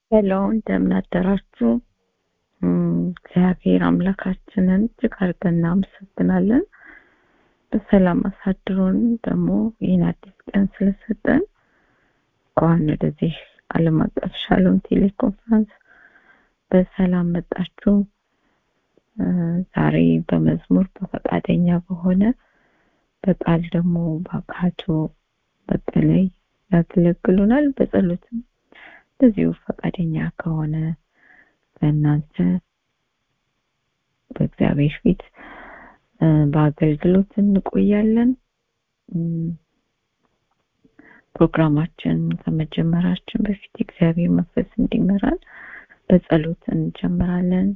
ሄሎ እንደምን አደራችሁ። እግዚአብሔር አምላካችንን እጅግ አድርገን እናመሰግናለን። በሰላም አሳድሮን ደግሞ ይህን አዲስ ቀን ስለሰጠን እንኳን ወደዚህ ዓለም አቀፍ ሻሎም ቴሌኮንፈረንስ በሰላም መጣችሁ። ዛሬ በመዝሙር በፈቃደኛ በሆነ በቃል ደግሞ በአካቶ በተለይ ያገለግሉናል። በጸሎትም እንደዚሁ ፈቃደኛ ከሆነ በእናንተ በእግዚአብሔር ፊት በአገልግሎት እንቆያለን። ፕሮግራማችን ከመጀመራችን በፊት እግዚአብሔር መንፈስ እንዲመራን በጸሎት እንጀምራለን።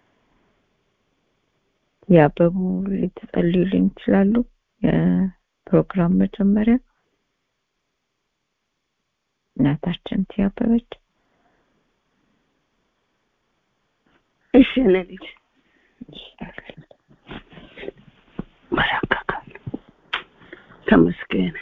ያበቡ ልትጸልዩልኝ ይችላሉ? የፕሮግራም መጀመሪያ እናታችን ትያበበች እሺ እኔ ልጅ መረከካል ተመስገን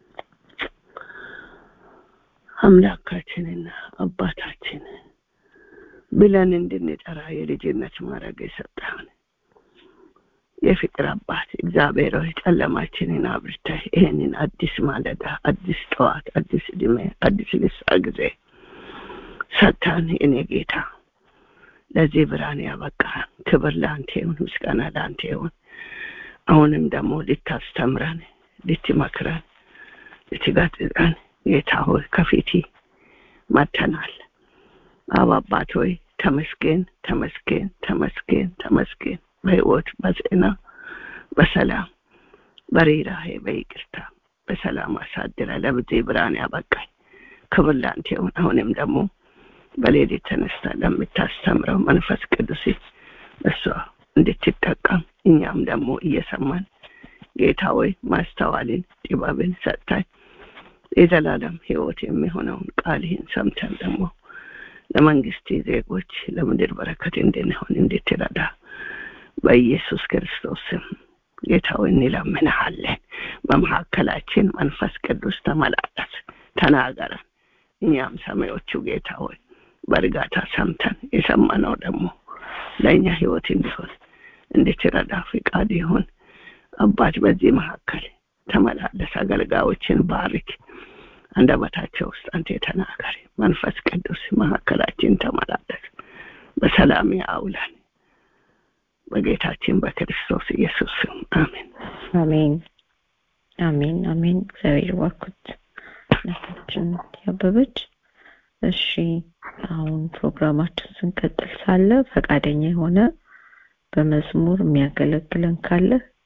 አምላካችንና አባታችን ብለን እንድንጠራ የልጅነት ማድረግ የሰጠህን የፍቅር አባት እግዚአብሔር ሆይ ጨለማችንን አብርተህ ይህንን አዲስ ማለዳ፣ አዲስ ጠዋት፣ አዲስ እድሜ፣ አዲስ ልሳ ጊዜ ሰጥተን እኔ ጌታ ለዚህ ብርሃን ያበቃን ክብር ለአንተ ይሁን፣ ምስጋና ለአንተ ይሁን። አሁንም ደግሞ ልታስተምረን፣ ልትመክረን፣ ልትገስጸን ጌታ ሆይ ከፊት መተናል። አብ አባት ሆይ ተመስገን፣ ተመስገን፣ ተመስገን፣ ተመስገን በህይወት በጤና በሰላም በርህራሄ በይቅርታ በሰላም አሳድረ ለብዚህ ብርሃን ያበቃኝ ክብር ለአንተ ይሁን። አሁንም ደግሞ በሌሊት ተነስታ ለምታስተምረው መንፈስ ቅዱስ እሷ እንድትጠቀም እኛም ደግሞ እየሰማን ጌታ ወይ ማስተዋልን ጥበብን ሰጥታኝ የዘላለም ህይወት የሚሆነውን ቃልህን ሰምተን ደግሞ ለመንግስት ዜጎች ለምድር በረከት እንድንሆን እንድትረዳ በኢየሱስ ክርስቶስ ስም ጌታ ሆይ እንለምንሃለን። በመካከላችን መንፈስ ቅዱስ ተመላለስ፣ ተናገረን። እኛም ሰማዮቹ ጌታ ሆይ በእርጋታ ሰምተን የሰማነው ደግሞ ለእኛ ህይወት እንዲሆን እንድትረዳ ፍቃድ ይሁን። አባት በዚህ መካከል ተመላለስ፣ አገልጋዮችን ባርክ። አንደበታቸው ውስጥ አንተ ተናገር። መንፈስ ቅዱስ መካከላችን ተመላለስ፣ በሰላም አውለን። በጌታችን በክርስቶስ ኢየሱስ ስም አሜን። አሜን፣ አሜን፣ አሜን። እግዚአብሔር ባርኩት እናታችን ያበበች። እሺ አሁን ፕሮግራማችን ስንቀጥል ሳለ ፈቃደኛ የሆነ በመዝሙር የሚያገለግለን ካለ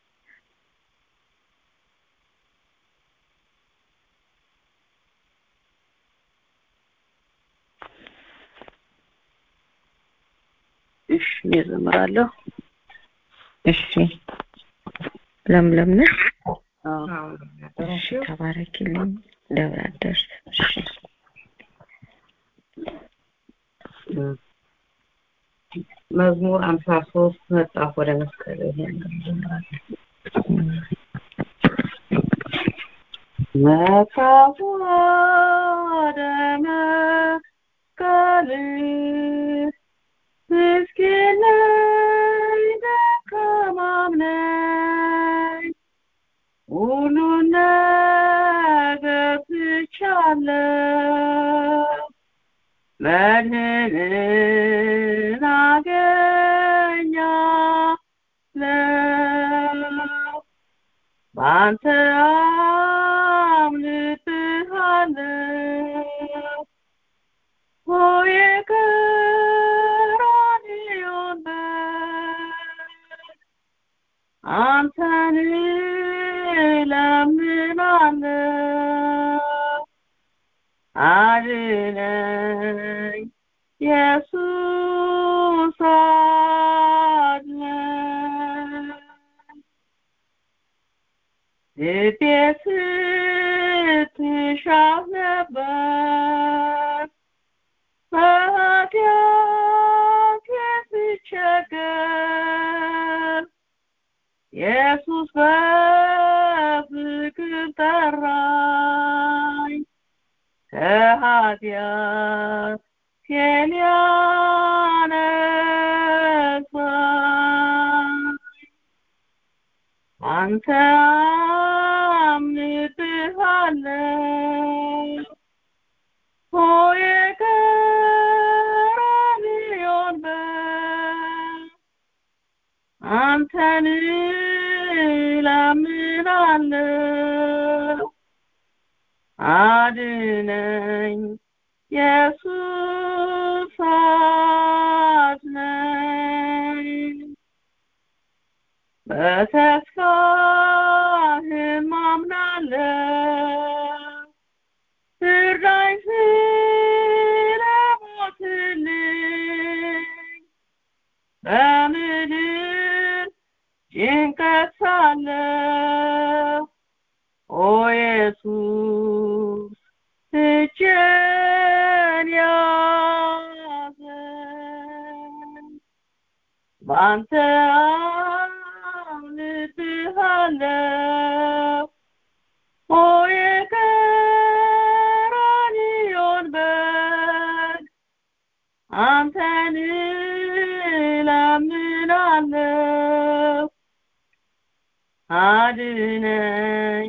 እሺ እኔ እዘምራለሁ። እሺ ለምለም ነሽ? አዎ እሺ ተባረኪልኝ። ደብረ አደርስ እሺ መዝሙር አምሳ ሶስት መጽሐፍ ወደ መስቀል ይሄን መጽሐፍ ወደ መስቀል ምስኪን ነኝ ደካማም ነኝ ሁሉን ነገር ትቻለሁ መድህንን አገኛለሁ በአንተ አምልጥሃለሁ ኦ የቀራንዮን በግ አንተን እለምናለሁ አድነኝ ኢየሱስ አድነኝ ልቤ ስትሻት ነበር በኃጢአት ስትቸገር ኢየሱስ በፍቅር ጠራኝ ከኃጢአት ነፍሴን ያነሳኝ አንተ አምንብሃለሁ ሆይ ቀራንዮን በግ አንተን እለምናለሁ አድነኝ ኢየሱስ አድነኝ በተስፋህም አምናለሁ እርዳኝ ስለሞትልኝ በምድር ጭንቀት ሳለሁ ኦ ኢየሱስ እጄን ያዘኝ በአንተ አምንብሃለሁ ኦ የቀራንዮን በግ አንተን እለምናለሁ አድነኝ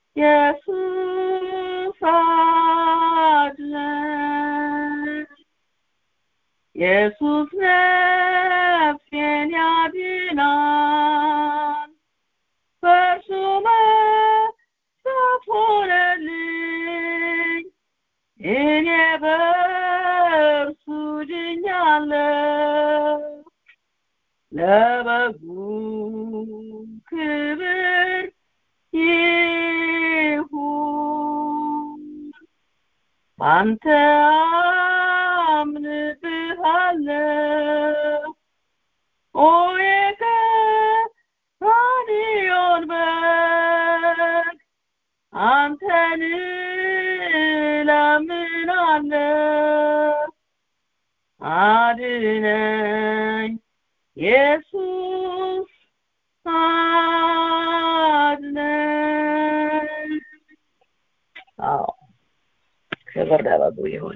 ኢየሱስ አድነኝ ኢየሱስ ነፍሴን ያድናል በእርሱ መጽሐፍ ሆነልኝ እኔ በእርሱ ድኛለሁ ለበጉ ክብር ይሁን አንተ አምንብሃለሁ ኦ የቀራንዮን በግ አንተን እለምናለሁ አድነኝ ኢየሱስ አድነኝ አዎ ክብር ለበጉ ይሁን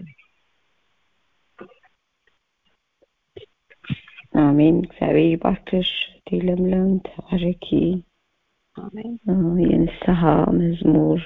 አሜን። እግዚአብሔር ይባርክሽ እህቴ ለምለም፣ ተባረኪ። አሜን የንስሐ መዝሙር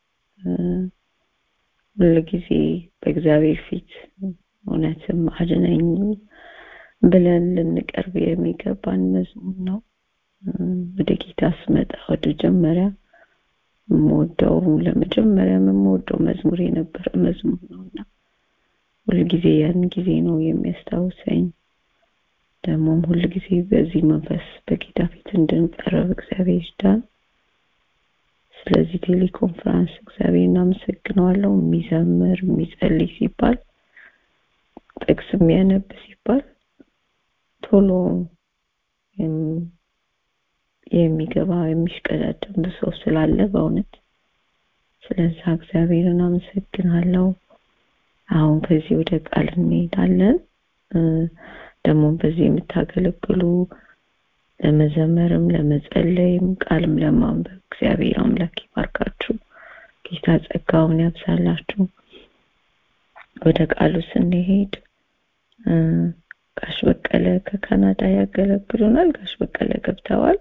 ሁልጊዜ በእግዚአብሔር ፊት እውነትም አድነኝ ብለን ልንቀርብ የሚገባን መዝሙር ነው። ወደ ጌታ ስመጣ ወደ መጀመሪያ የምወደው ለመጀመሪያ የምወደው መዝሙር የነበረ መዝሙር ነውና ሁልጊዜ ያን ጊዜ ነው የሚያስታውሰኝ። ደግሞም ሁልጊዜ በዚህ መንፈስ በጌታ ፊት እንድንቀርብ እግዚአብሔር ይርዳን። ስለዚህ ቴሌኮንፈረንስ እግዚአብሔር እናመሰግነዋለሁ። የሚዘምር የሚጸልይ ሲባል ጥቅስ የሚያነብ ሲባል ቶሎ የሚገባ የሚሽቀዳደም ሰው ስላለ በእውነት ስለዛ እግዚአብሔርን አመሰግናለሁ። አሁን ከዚህ ወደ ቃል እንሄዳለን። ደግሞ በዚህ የምታገለግሉ ለመዘመርም ለመጸለይም ቃልም ለማንበብ እግዚአብሔር አምላክ ይባርካችሁ። ጌታ ጸጋውን ያብዛላችሁ። ወደ ቃሉ ስንሄድ ጋሽ በቀለ ከካናዳ ያገለግሉናል። ጋሽ በቀለ ገብተዋል።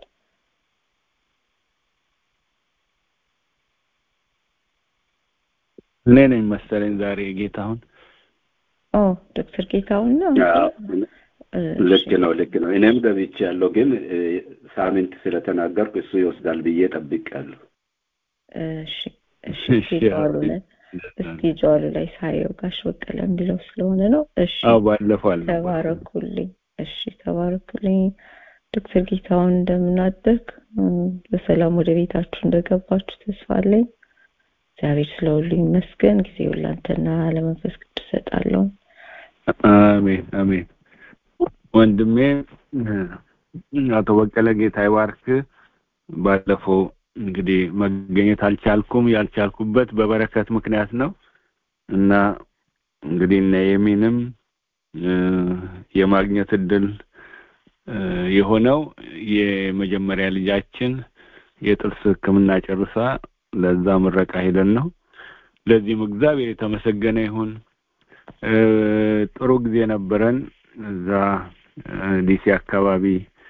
እኔ ነኝ መሰለኝ ዛሬ ጌታሁን። ኦ ዶክተር ጌታሁን ነው። ልክ ነው ልክ ነው። እኔም ገብቼ ያለው ግን ሳምንት ስለተናገርኩ እሱ ይወስዳል ብዬ ጠብቄያለሁ። እሺ እሺ ጀዋሉ ላይ እስኪ ጀዋሉ ላይ ሳየው ጋሽ በቀለ የሚለው ስለሆነ ነው። እሺ አዎ ባለፈው አለ ተባረኩልኝ። እሺ ተባረኩልኝ። ዶክተር ጌታሁን እንደምናደርግ በሰላም ወደ ቤታችሁ እንደገባችሁ ተስፋ አለኝ። እግዚአብሔር ስለሁሉ ይመስገን። ጊዜውን ላንተና ለመንፈስ ቅዱስ እሰጣለሁ። አሜን አሜን። ወንድሜ አቶ በቀለ ጌታ ይባርክ። ባለፈው እንግዲህ መገኘት አልቻልኩም። ያልቻልኩበት በበረከት ምክንያት ነው እና እንግዲህ እነ የሚንም የማግኘት እድል የሆነው የመጀመሪያ ልጃችን የጥርስ ሕክምና ጨርሳ ለዛ ምረቃ ሄደን ነው። ለዚህም እግዚአብሔር የተመሰገነ ይሁን። ጥሩ ጊዜ ነበረን እዛ ዲሲ አካባቢ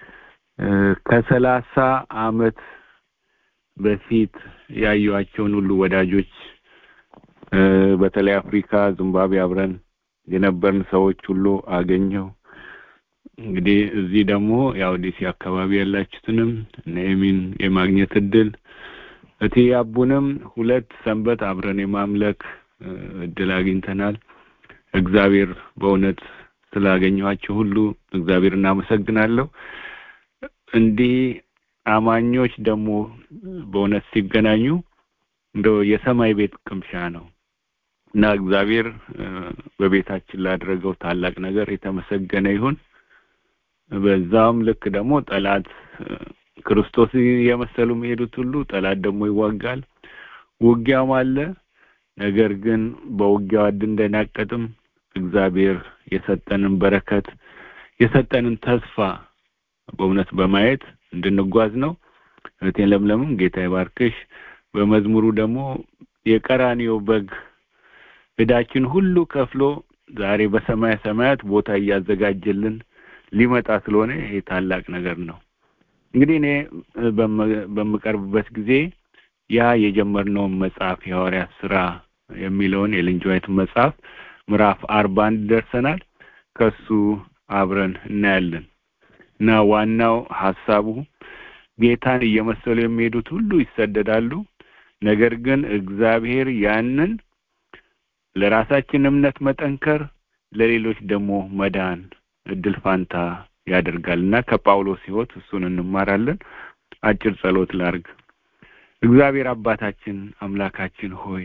ከሰላሳ አመት በፊት ያዩዋቸውን ሁሉ ወዳጆች በተለይ አፍሪካ ዚምባብዌ አብረን የነበርን ሰዎች ሁሉ አገኘው እንግዲህ እዚህ ደግሞ ያው ዲሲ አካባቢ ያላችሁትንም ነሚን የማግኘት እድል እቲ አቡንም ሁለት ሰንበት አብረን የማምለክ እድል አግኝተናል እግዚአብሔር በእውነት ስላገኘኋቸው ሁሉ እግዚአብሔር እናመሰግናለሁ እንዲህ አማኞች ደግሞ በእውነት ሲገናኙ እንደው የሰማይ ቤት ቅምሻ ነው እና እግዚአብሔር በቤታችን ላደረገው ታላቅ ነገር የተመሰገነ ይሁን በዛም ልክ ደግሞ ጠላት ክርስቶስ የመሰሉ የሚሄዱት ሁሉ ጠላት ደግሞ ይዋጋል ውጊያም አለ ነገር ግን በውጊያው እንድንደናቀጥም እግዚአብሔር የሰጠንን በረከት የሰጠንን ተስፋ በእውነት በማየት እንድንጓዝ ነው እህቴን ለምለምም ጌታ ይባርክሽ በመዝሙሩ ደግሞ የቀራኒዮ በግ እዳችን ሁሉ ከፍሎ ዛሬ በሰማይ ሰማያት ቦታ እያዘጋጀልን ሊመጣ ስለሆነ ይሄ ታላቅ ነገር ነው እንግዲህ እኔ በምቀርብበት ጊዜ ያ የጀመርነውን መጽሐፍ የሐዋርያት ስራ የሚለውን የልንጅዋይት መጽሐፍ ምዕራፍ አርባ አንድ ደርሰናል ከሱ አብረን እናያለን እና ዋናው ሀሳቡ ጌታን እየመሰሉ የሚሄዱት ሁሉ ይሰደዳሉ ነገር ግን እግዚአብሔር ያንን ለራሳችን እምነት መጠንከር ለሌሎች ደግሞ መዳን እድል ፋንታ ያደርጋል እና ከጳውሎስ ህይወት እሱን እንማራለን አጭር ጸሎት ላርግ እግዚአብሔር አባታችን አምላካችን ሆይ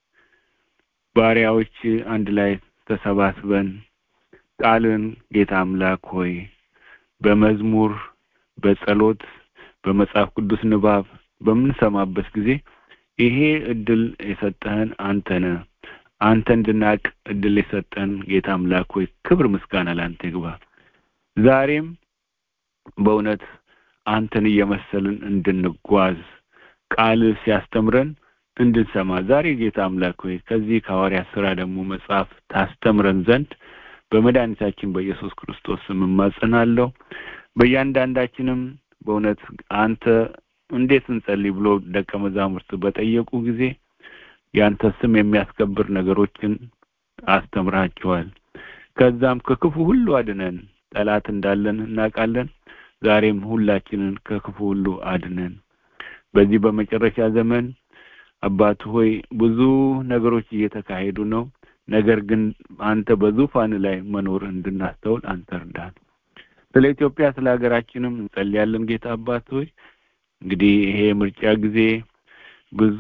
ባሪያዎች አንድ ላይ ተሰባስበን ቃልን ጌታ አምላክ ሆይ በመዝሙር በጸሎት በመጽሐፍ ቅዱስ ንባብ በምንሰማበት ጊዜ ይሄ እድል የሰጠህን አንተ ነህ አንተ እንድናቅ እድል የሰጠን ጌታ አምላክ ሆይ ክብር ምስጋና ለአንተ ይግባ ዛሬም በእውነት አንተን እየመሰልን እንድንጓዝ ቃል ሲያስተምረን እንድንሰማ ዛሬ ጌታ አምላክ ሆይ ከዚህ ከሐዋርያ ስራ ደግሞ መጽሐፍ ታስተምረን ዘንድ በመድኃኒታችን በኢየሱስ ክርስቶስ ስም እማጸናለሁ በእያንዳንዳችንም በእውነት አንተ እንዴት እንጸልይ ብሎ ደቀ መዛሙርት በጠየቁ ጊዜ ያንተ ስም የሚያስከብር ነገሮችን አስተምራቸዋል ከዛም ከክፉ ሁሉ አድነን ጠላት እንዳለን እናውቃለን ዛሬም ሁላችንን ከክፉ ሁሉ አድነን በዚህ በመጨረሻ ዘመን አባት ሆይ ብዙ ነገሮች እየተካሄዱ ነው ነገር ግን አንተ በዙፋን ላይ መኖር እንድናስተውል አንተ እርዳን ስለ ኢትዮጵያ ስለ ሀገራችንም እንጸልያለን ጌታ አባት ሆይ እንግዲህ ይሄ ምርጫ ጊዜ ብዙ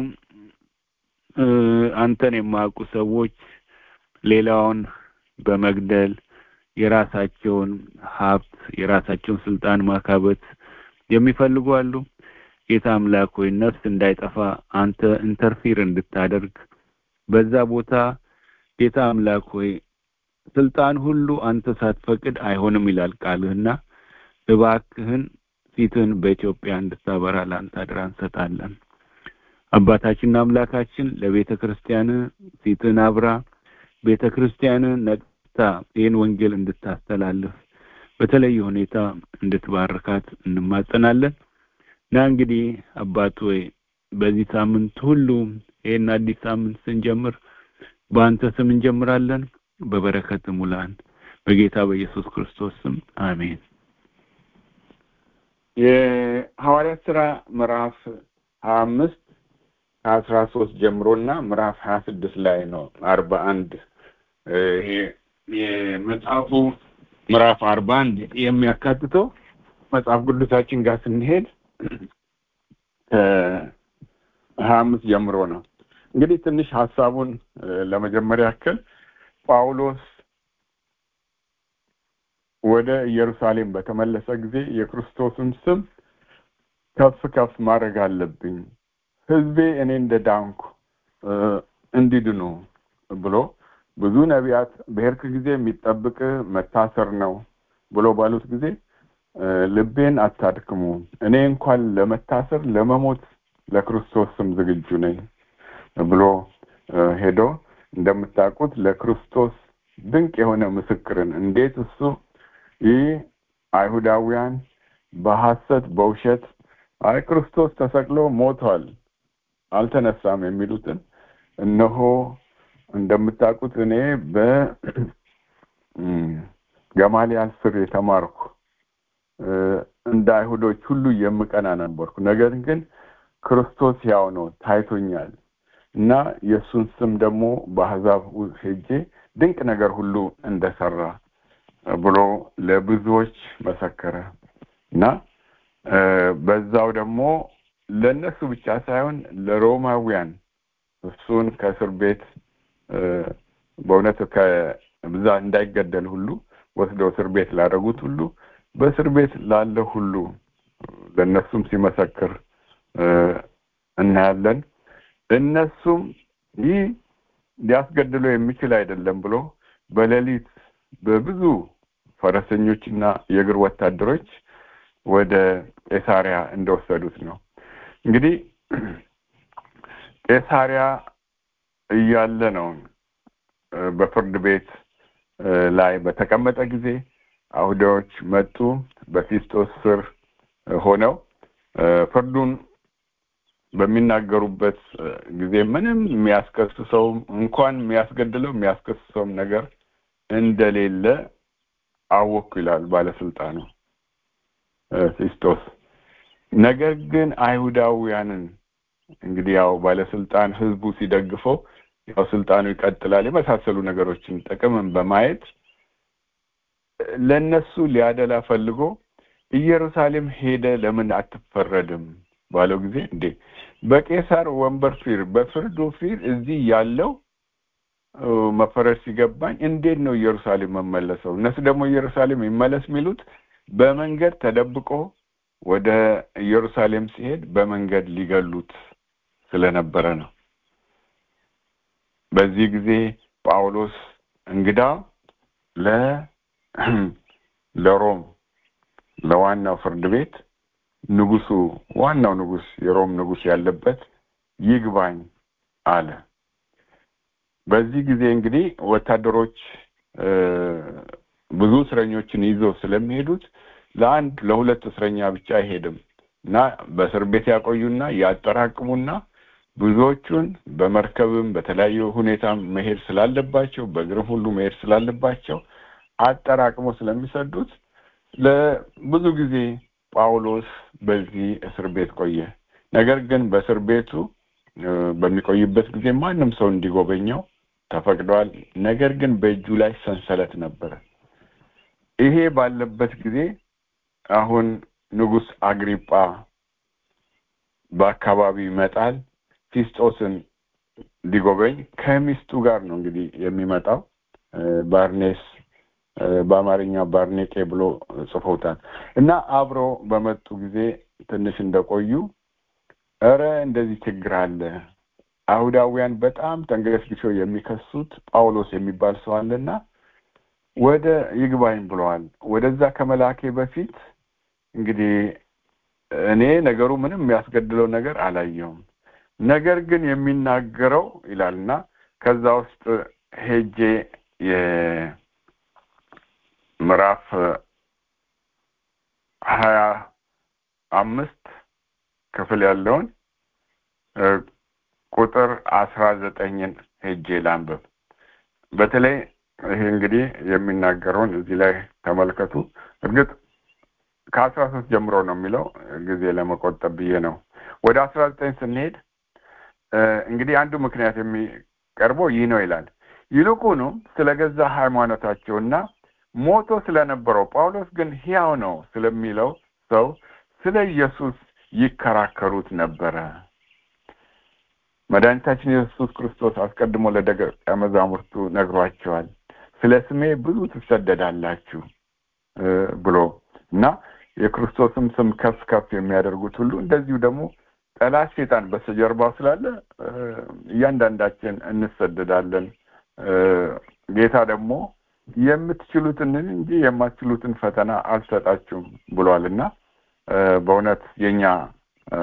አንተን የማያውቁ ሰዎች ሌላውን በመግደል የራሳቸውን ሀብት የራሳቸውን ስልጣን ማካበት የሚፈልጉ አሉ ጌታ አምላክ ሆይ ነፍስ እንዳይጠፋ አንተ ኢንተርፊር እንድታደርግ በዛ ቦታ ጌታ አምላክ ሆይ ስልጣን ሁሉ አንተ ሳትፈቅድ አይሆንም ይላል ቃልህና እባክህን ፊትህን በኢትዮጵያ እንድታበራ ለአንተ አድራ እንሰጣለን አባታችንና አምላካችን ለቤተ ክርስቲያን ፊትህን አብራ ቤተ ክርስቲያን ነቅታ ይህን ወንጌል እንድታስተላልፍ በተለየ ሁኔታ እንድትባርካት እንማጸናለን እና እንግዲህ አባት ወይ በዚህ ሳምንት ሁሉ ይህን አዲስ ሳምንት ስንጀምር በአንተ ስም እንጀምራለን በበረከት ሙላን በጌታ በኢየሱስ ክርስቶስ ስም አሜን የሐዋርያት ስራ ምዕራፍ ሀያ አምስት ከአስራ ሶስት ጀምሮና ምዕራፍ ሀያ ስድስት ላይ ነው አርባ አንድ ይሄ የመጽሐፉ ምዕራፍ አርባ አንድ የሚያካትተው መጽሐፍ ቅዱሳችን ጋር ስንሄድ ከሀያ አምስት ጀምሮ ነው እንግዲህ ትንሽ ሀሳቡን ለመጀመሪያ ያክል ጳውሎስ ወደ ኢየሩሳሌም በተመለሰ ጊዜ የክርስቶስን ስም ከፍ ከፍ ማድረግ አለብኝ ህዝቤ እኔ እንደ ዳንኩ እንዲድኑ ብሎ ብዙ ነቢያት በሄድክ ጊዜ የሚጠብቅ መታሰር ነው ብሎ ባሉት ጊዜ ልቤን አታድክሙ እኔ እንኳን ለመታሰር ለመሞት ለክርስቶስ ስም ዝግጁ ነኝ ብሎ ሄዶ እንደምታውቁት ለክርስቶስ ድንቅ የሆነ ምስክርን እንዴት እሱ ይህ አይሁዳውያን በሐሰት በውሸት አይ ክርስቶስ ተሰቅሎ ሞቷል አልተነሳም የሚሉትን እነሆ እንደምታውቁት እኔ በገማሊያል ስር የተማርኩ እንደ አይሁዶች ሁሉ የምቀና ነበርኩ ነገር ግን ክርስቶስ ያው ነው ታይቶኛል እና የእሱን ስም ደግሞ በአሕዛብ ሄጄ ድንቅ ነገር ሁሉ እንደሰራ ብሎ ለብዙዎች መሰከረ እና በዛው ደግሞ ለእነሱ ብቻ ሳይሆን ለሮማውያን እሱን ከእስር ቤት በእውነት ከብዛ እንዳይገደል ሁሉ ወስደው እስር ቤት ላደረጉት ሁሉ በእስር ቤት ላለ ሁሉ ለእነሱም ሲመሰክር እናያለን እነሱም ይህ ሊያስገድለው የሚችል አይደለም ብሎ በሌሊት በብዙ ፈረሰኞችና የእግር ወታደሮች ወደ ቄሳሪያ እንደወሰዱት ነው እንግዲህ ቄሳሪያ እያለ ነው በፍርድ ቤት ላይ በተቀመጠ ጊዜ አይሁዳዎች መጡ በፊስጦስ ስር ሆነው ፍርዱን በሚናገሩበት ጊዜ ምንም የሚያስከስሰው እንኳን የሚያስገድለው የሚያስከስሰውም ነገር እንደሌለ አወኩ ይላል ባለስልጣኑ ፊስጦስ ነገር ግን አይሁዳውያንን እንግዲህ ያው ባለስልጣን ህዝቡ ሲደግፈው ያው ስልጣኑ ይቀጥላል የመሳሰሉ ነገሮችን ጥቅምን በማየት ለነሱ ሊያደላ ፈልጎ ኢየሩሳሌም ሄደ ለምን አትፈረድም ባለው ጊዜ እንዴ በቄሳር ወንበር ፊር በፍርዱ ፊር እዚህ ያለው መፈረድ ሲገባኝ እንዴት ነው ኢየሩሳሌም መመለሰው እነሱ ደግሞ ኢየሩሳሌም ይመለስ የሚሉት በመንገድ ተደብቆ ወደ ኢየሩሳሌም ሲሄድ በመንገድ ሊገሉት ስለነበረ ነው በዚህ ጊዜ ጳውሎስ እንግዳ ለ ለሮም ለዋናው ፍርድ ቤት ንጉሱ ዋናው ንጉስ የሮም ንጉስ ያለበት ይግባኝ አለ በዚህ ጊዜ እንግዲህ ወታደሮች ብዙ እስረኞችን ይዘው ስለሚሄዱት ለአንድ ለሁለት እስረኛ ብቻ አይሄድም እና በእስር ቤት ያቆዩና ያጠራቅሙና ብዙዎቹን በመርከብም በተለያዩ ሁኔታ መሄድ ስላለባቸው በእግርም ሁሉ መሄድ ስላለባቸው አጠራቅሞ ስለሚሰዱት ለብዙ ጊዜ ጳውሎስ በዚህ እስር ቤት ቆየ ነገር ግን በእስር ቤቱ በሚቆይበት ጊዜ ማንም ሰው እንዲጎበኘው ተፈቅዷል ነገር ግን በእጁ ላይ ሰንሰለት ነበረ ይሄ ባለበት ጊዜ አሁን ንጉስ አግሪጳ በአካባቢው ይመጣል ፊስጦስን ሊጎበኝ ከሚስቱ ጋር ነው እንግዲህ የሚመጣው ባርኔስ በአማርኛ ባርኔቄ ብሎ ጽፎታል እና አብሮ በመጡ ጊዜ ትንሽ እንደቆዩ እረ እንደዚህ ችግር አለ አይሁዳውያን በጣም ተንገሽግሸው የሚከሱት ጳውሎስ የሚባል ሰው አለና ወደ ይግባኝ ብለዋል ወደዛ ከመላኬ በፊት እንግዲህ እኔ ነገሩ ምንም የሚያስገድለው ነገር አላየውም ነገር ግን የሚናገረው ይላልና ከዛ ውስጥ ሄጄ የምዕራፍ ሀያ አምስት ክፍል ያለውን ቁጥር አስራ ዘጠኝን ሄጄ ላንብብ በተለይ ይሄ እንግዲህ የሚናገረውን እዚህ ላይ ተመልከቱ እርግጥ ከአስራ ሶስት ጀምሮ ነው የሚለው ጊዜ ለመቆጠብ ብዬ ነው ወደ አስራ ዘጠኝ ስንሄድ እንግዲህ አንዱ ምክንያት የሚቀርበው ይህ ነው ይላል ይልቁንም ስለ ገዛ ሃይማኖታቸውና ሞቶ ስለነበረው ጳውሎስ ግን ሕያው ነው ስለሚለው ሰው ስለ ኢየሱስ ይከራከሩት ነበረ መድኃኒታችን ኢየሱስ ክርስቶስ አስቀድሞ ለደቀ መዛሙርቱ ነግሯቸዋል ስለ ስሜ ብዙ ትሰደዳላችሁ ብሎ እና የክርስቶስም ስም ከፍ ከፍ የሚያደርጉት ሁሉ እንደዚሁ ደግሞ ጠላት ሴጣን በስተጀርባው ስላለ እያንዳንዳችን እንሰደዳለን ጌታ ደግሞ የምትችሉትን እንጂ የማትችሉትን ፈተና አልሰጣችሁም ብሏል እና በእውነት የኛ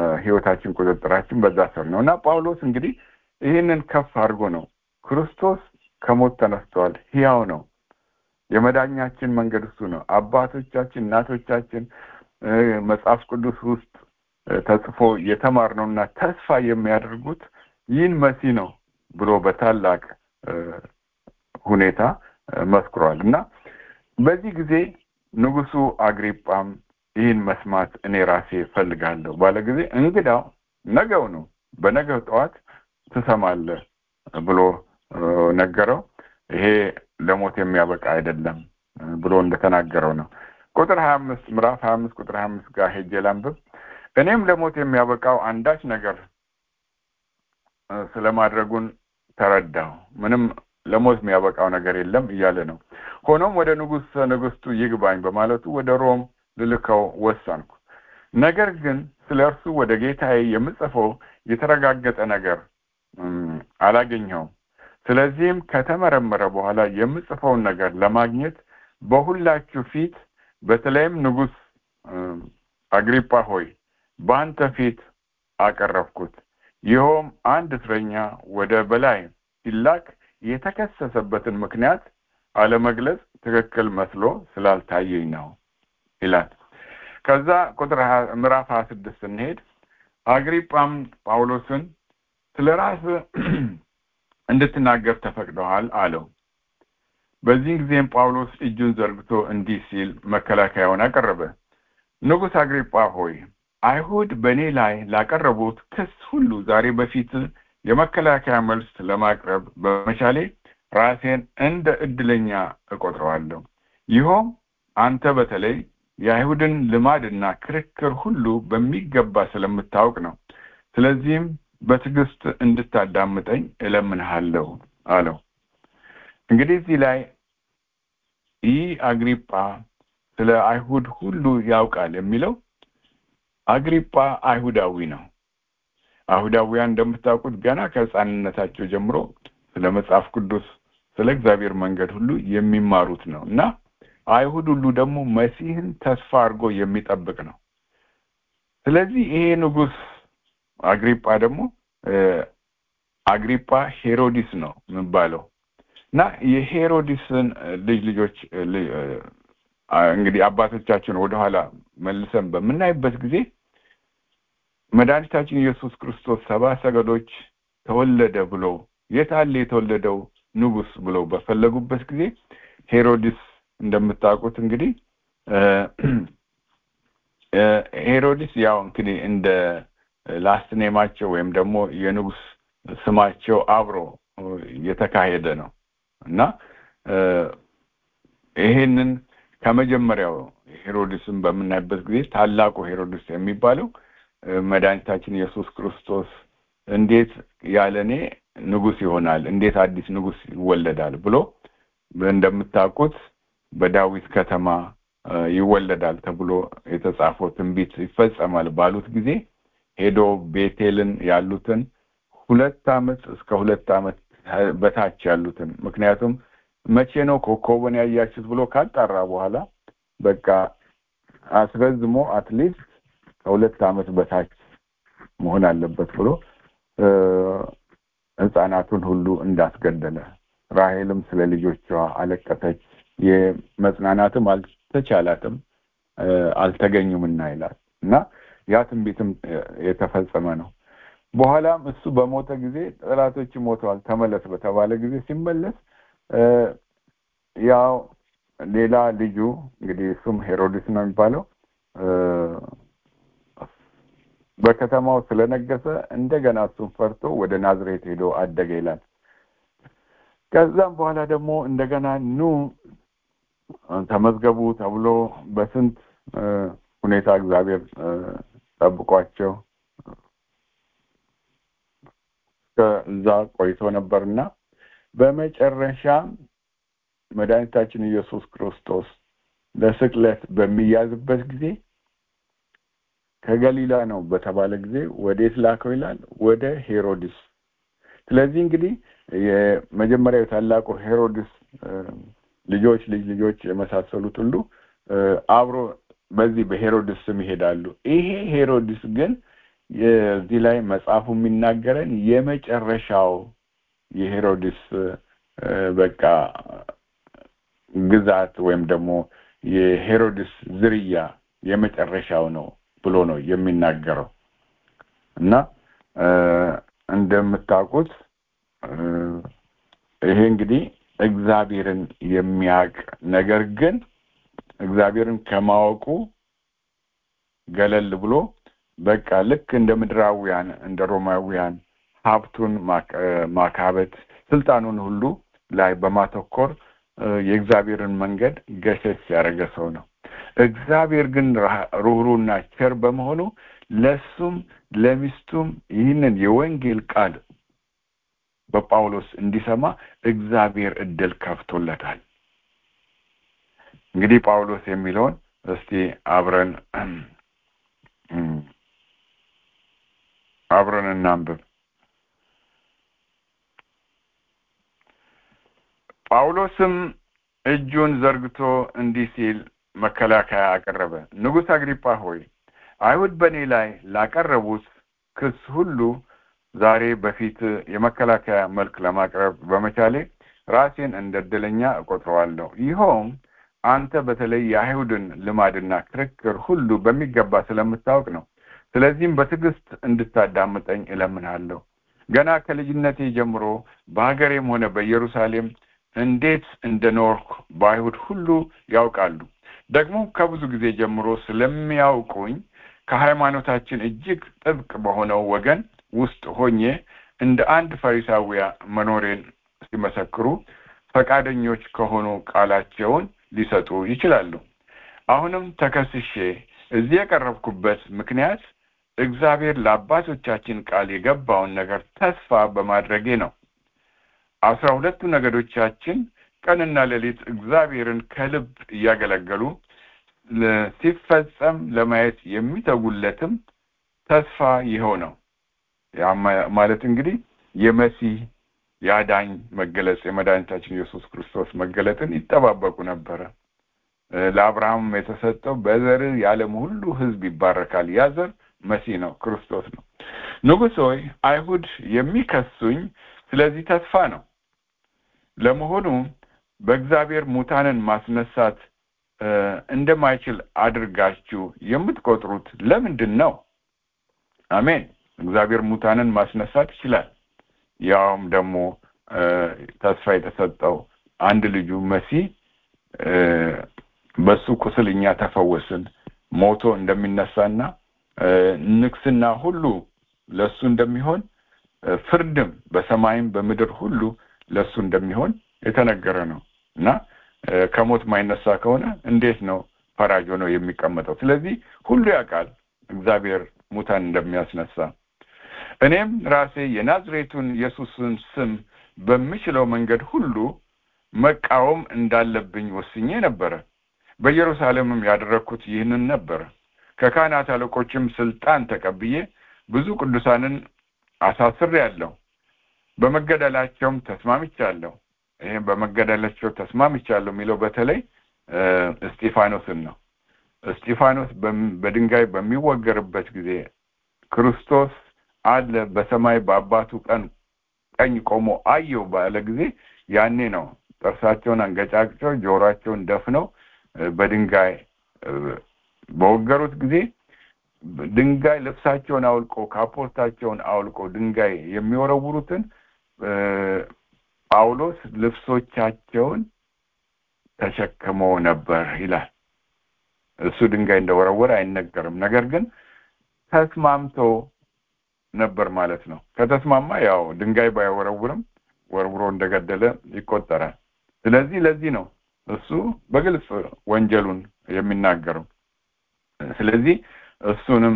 ህይወታችን ቁጥጥራችን በዛ ስር ነው እና ጳውሎስ እንግዲህ ይህንን ከፍ አድርጎ ነው ክርስቶስ ከሞት ተነስተዋል ሕያው ነው የመዳኛችን መንገድ እሱ ነው አባቶቻችን እናቶቻችን መጽሐፍ ቅዱስ ውስጥ ተጽፎ የተማርነውና ተስፋ የሚያደርጉት ይህን መሲ ነው ብሎ በታላቅ ሁኔታ መስክሯል እና በዚህ ጊዜ ንጉሱ አግሪጳም ይህን መስማት እኔ ራሴ ፈልጋለሁ ባለ ጊዜ እንግዳው ነገው ነው በነገው ጠዋት ትሰማለህ ብሎ ነገረው ይሄ ለሞት የሚያበቃ አይደለም ብሎ እንደተናገረው ነው ቁጥር ሀያ አምስት ምዕራፍ ሀያ አምስት ቁጥር ሀያ አምስት ጋር ሄጄ ላንብብ እኔም ለሞት የሚያበቃው አንዳች ነገር ስለማድረጉን ተረዳሁ ምንም ለሞት የሚያበቃው ነገር የለም እያለ ነው ሆኖም ወደ ንጉሥ ንግስቱ ይግባኝ በማለቱ ወደ ሮም ልልከው ወሰንኩ ነገር ግን ስለ እርሱ ወደ ጌታዬ የምጽፈው የተረጋገጠ ነገር አላገኘውም ስለዚህም ከተመረመረ በኋላ የምጽፈውን ነገር ለማግኘት በሁላችሁ ፊት በተለይም ንጉሥ አግሪጳ ሆይ በአንተ ፊት አቀረብኩት ይኸውም አንድ እስረኛ ወደ በላይ ሲላክ የተከሰሰበትን ምክንያት አለመግለጽ ትክክል መስሎ ስላልታየኝ ነው ይላል ከዛ ቁጥር ምዕራፍ ሀያ ስድስት ስንሄድ አግሪጳም ጳውሎስን ስለ ራስ እንድትናገር ተፈቅደዋል አለው በዚህን ጊዜም ጳውሎስ እጁን ዘርግቶ እንዲህ ሲል መከላከያውን አቀረበ ንጉሥ አግሪጳ ሆይ አይሁድ በእኔ ላይ ላቀረቡት ክስ ሁሉ ዛሬ በፊት የመከላከያ መልስ ለማቅረብ በመቻሌ ራሴን እንደ እድለኛ እቆጥረዋለሁ ይኸውም አንተ በተለይ የአይሁድን ልማድና ክርክር ሁሉ በሚገባ ስለምታውቅ ነው ስለዚህም በትዕግስት እንድታዳምጠኝ እለምንሃለሁ አለው እንግዲህ እዚህ ላይ ይህ አግሪጳ ስለ አይሁድ ሁሉ ያውቃል የሚለው አግሪጳ አይሁዳዊ ነው አይሁዳውያን እንደምታውቁት ገና ከህፃንነታቸው ጀምሮ ስለ መጽሐፍ ቅዱስ ስለ እግዚአብሔር መንገድ ሁሉ የሚማሩት ነው እና አይሁድ ሁሉ ደግሞ መሲህን ተስፋ አድርጎ የሚጠብቅ ነው ስለዚህ ይሄ ንጉስ አግሪጳ ደግሞ አግሪጳ ሄሮዲስ ነው የሚባለው እና የሄሮዲስን ልጅ ልጆች እንግዲህ አባቶቻችን ወደኋላ መልሰን በምናይበት ጊዜ መድኃኒታችን ኢየሱስ ክርስቶስ ሰባ ሰገዶች ተወለደ ብሎ የታለ የተወለደው ንጉስ ብሎ በፈለጉበት ጊዜ ሄሮዲስ እንደምታውቁት እንግዲህ ሄሮዲስ ያው እንግዲህ እንደ ላስት ኔማቸው ወይም ደግሞ የንጉስ ስማቸው አብሮ የተካሄደ ነው እና ይሄንን ከመጀመሪያው ሄሮድስን በምናይበት ጊዜ ታላቁ ሄሮድስ የሚባለው መድኃኒታችን ኢየሱስ ክርስቶስ እንዴት ያለ እኔ ንጉስ ይሆናል እንዴት አዲስ ንጉስ ይወለዳል ብሎ እንደምታውቁት በዳዊት ከተማ ይወለዳል ተብሎ የተጻፈው ትንቢት ይፈጸማል ባሉት ጊዜ ሄዶ ቤቴልን ያሉትን ሁለት አመት እስከ ሁለት አመት በታች ያሉትን ምክንያቱም መቼ ነው ኮከቡን ያያችሁት ብሎ ካጣራ በኋላ በቃ አስረዝሞ አትሊስት ከሁለት አመት በታች መሆን አለበት ብሎ ህፃናቱን ሁሉ እንዳስገደለ ራሄልም ስለ ልጆቿ አለቀሰች የመጽናናትም አልተቻላትም አልተገኙምና ይላል እና ያ ትንቢትም የተፈጸመ ነው በኋላም እሱ በሞተ ጊዜ ጠላቶች ሞተዋል ተመለስ በተባለ ጊዜ ሲመለስ ያው ሌላ ልጁ እንግዲህ እሱም ሄሮድስ ነው የሚባለው በከተማው ስለነገሰ እንደገና እሱን ፈርቶ ወደ ናዝሬት ሄዶ አደገ ይላል ከዛም በኋላ ደግሞ እንደገና ኑ ተመዝገቡ ተብሎ በስንት ሁኔታ እግዚአብሔር ጠብቋቸው ከዛ ቆይቶ ነበርና በመጨረሻ መድኃኒታችን ኢየሱስ ክርስቶስ ለስቅለት በሚያዝበት ጊዜ ከገሊላ ነው በተባለ ጊዜ ወዴት ላከው ይላል ወደ ሄሮድስ ስለዚህ እንግዲህ የመጀመሪያው ታላቁ ሄሮድስ ልጆች ልጅ ልጆች የመሳሰሉት ሁሉ አብሮ በዚህ በሄሮድስ ስም ይሄዳሉ ይሄ ሄሮድስ ግን እዚህ ላይ መጽሐፉ የሚናገረን የመጨረሻው የሄሮድስ በቃ ግዛት ወይም ደግሞ የሄሮድስ ዝርያ የመጨረሻው ነው ብሎ ነው የሚናገረው እና እንደምታውቁት ይሄ እንግዲህ እግዚአብሔርን የሚያውቅ ነገር ግን እግዚአብሔርን ከማወቁ ገለል ብሎ በቃ ልክ እንደ ምድራውያን እንደ ሮማውያን ሀብቱን ማካበት ስልጣኑን ሁሉ ላይ በማተኮር የእግዚአብሔርን መንገድ ገሸሽ ያደረገ ሰው ነው እግዚአብሔር ግን ሩህሩና ቸር በመሆኑ ለሱም ለሚስቱም ይህንን የወንጌል ቃል በጳውሎስ እንዲሰማ እግዚአብሔር እድል ከፍቶለታል እንግዲህ ጳውሎስ የሚለውን እስቲ አብረን አብረን እናንብብ ጳውሎስም እጁን ዘርግቶ እንዲህ ሲል መከላከያ አቀረበ ንጉሥ አግሪጳ ሆይ አይሁድ በእኔ ላይ ላቀረቡት ክስ ሁሉ ዛሬ በፊት የመከላከያ መልክ ለማቅረብ በመቻሌ ራሴን እንደ እድለኛ እቆጥረዋለሁ ይኸውም አንተ በተለይ የአይሁድን ልማድና ክርክር ሁሉ በሚገባ ስለምታውቅ ነው ስለዚህም በትዕግስት እንድታዳምጠኝ እለምንሃለሁ ገና ከልጅነቴ ጀምሮ በሀገሬም ሆነ በኢየሩሳሌም እንዴት እንደኖርኩ በአይሁድ ሁሉ ያውቃሉ ደግሞ ከብዙ ጊዜ ጀምሮ ስለሚያውቁኝ ከሃይማኖታችን እጅግ ጥብቅ በሆነው ወገን ውስጥ ሆኜ እንደ አንድ ፈሪሳዊያ መኖሬን ሲመሰክሩ ፈቃደኞች ከሆኑ ቃላቸውን ሊሰጡ ይችላሉ አሁንም ተከስሼ እዚህ የቀረብኩበት ምክንያት እግዚአብሔር ለአባቶቻችን ቃል የገባውን ነገር ተስፋ በማድረጌ ነው አስራ ሁለቱ ነገዶቻችን ቀንና ሌሊት እግዚአብሔርን ከልብ እያገለገሉ ሲፈጸም ለማየት የሚተጉለትም ተስፋ ይኸው ነው ያ ማለት እንግዲህ የመሲህ የአዳኝ መገለጽ የመድኃኒታችን ኢየሱስ ክርስቶስ መገለጥን ይጠባበቁ ነበረ ለአብርሃም የተሰጠው በዘር የዓለም ሁሉ ህዝብ ይባረካል ያ ዘር መሲህ ነው ክርስቶስ ነው ንጉሥ ሆይ አይሁድ የሚከሱኝ ስለዚህ ተስፋ ነው ለመሆኑ በእግዚአብሔር ሙታንን ማስነሳት እንደማይችል አድርጋችሁ የምትቆጥሩት ለምንድን ነው አሜን እግዚአብሔር ሙታንን ማስነሳት ይችላል ያውም ደግሞ ተስፋ የተሰጠው አንድ ልጁ መሲህ በሱ ቁስል እኛ ተፈወስን ሞቶ እንደሚነሳና ንግስና ሁሉ ለሱ እንደሚሆን ፍርድም በሰማይም በምድር ሁሉ ለሱ እንደሚሆን የተነገረ ነው እና ከሞት ማይነሳ ከሆነ እንዴት ነው ፈራጅ ሆነው የሚቀመጠው ስለዚህ ሁሉ ያውቃል እግዚአብሔር ሙታን እንደሚያስነሳ እኔም ራሴ የናዝሬቱን ኢየሱስን ስም በምችለው መንገድ ሁሉ መቃወም እንዳለብኝ ወስኜ ነበረ በኢየሩሳሌምም ያደረግኩት ይህንን ነበረ ከካህናት አለቆችም ስልጣን ተቀብዬ ብዙ ቅዱሳንን አሳስር ያለሁ በመገደላቸውም ተስማምቻለሁ ይህም በመገደላቸው ተስማምቻለሁ የሚለው በተለይ እስጢፋኖስን ነው እስጢፋኖስ በድንጋይ በሚወገርበት ጊዜ ክርስቶስ አለ በሰማይ በአባቱ ቀን ቀኝ ቆሞ አየው ባለ ጊዜ ያኔ ነው ጥርሳቸውን አንገጫግጨው ጆሮአቸውን ደፍነው በድንጋይ በወገሩት ጊዜ ድንጋይ ልብሳቸውን አውልቆ ካፖርታቸውን አውልቆ ድንጋይ የሚወረውሩትን ጳውሎስ ልብሶቻቸውን ተሸክሞ ነበር ይላል እሱ ድንጋይ እንደወረወረ አይነገርም ነገር ግን ተስማምቶ ነበር ማለት ነው ከተስማማ ያው ድንጋይ ባይወረውርም ወርውሮ እንደገደለ ይቆጠራል ስለዚህ ለዚህ ነው እሱ በግልጽ ወንጀሉን የሚናገረው ስለዚህ እሱንም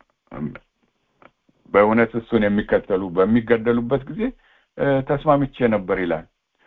በእውነት እሱን የሚከተሉ በሚገደሉበት ጊዜ ተስማምቼ ነበር ይላል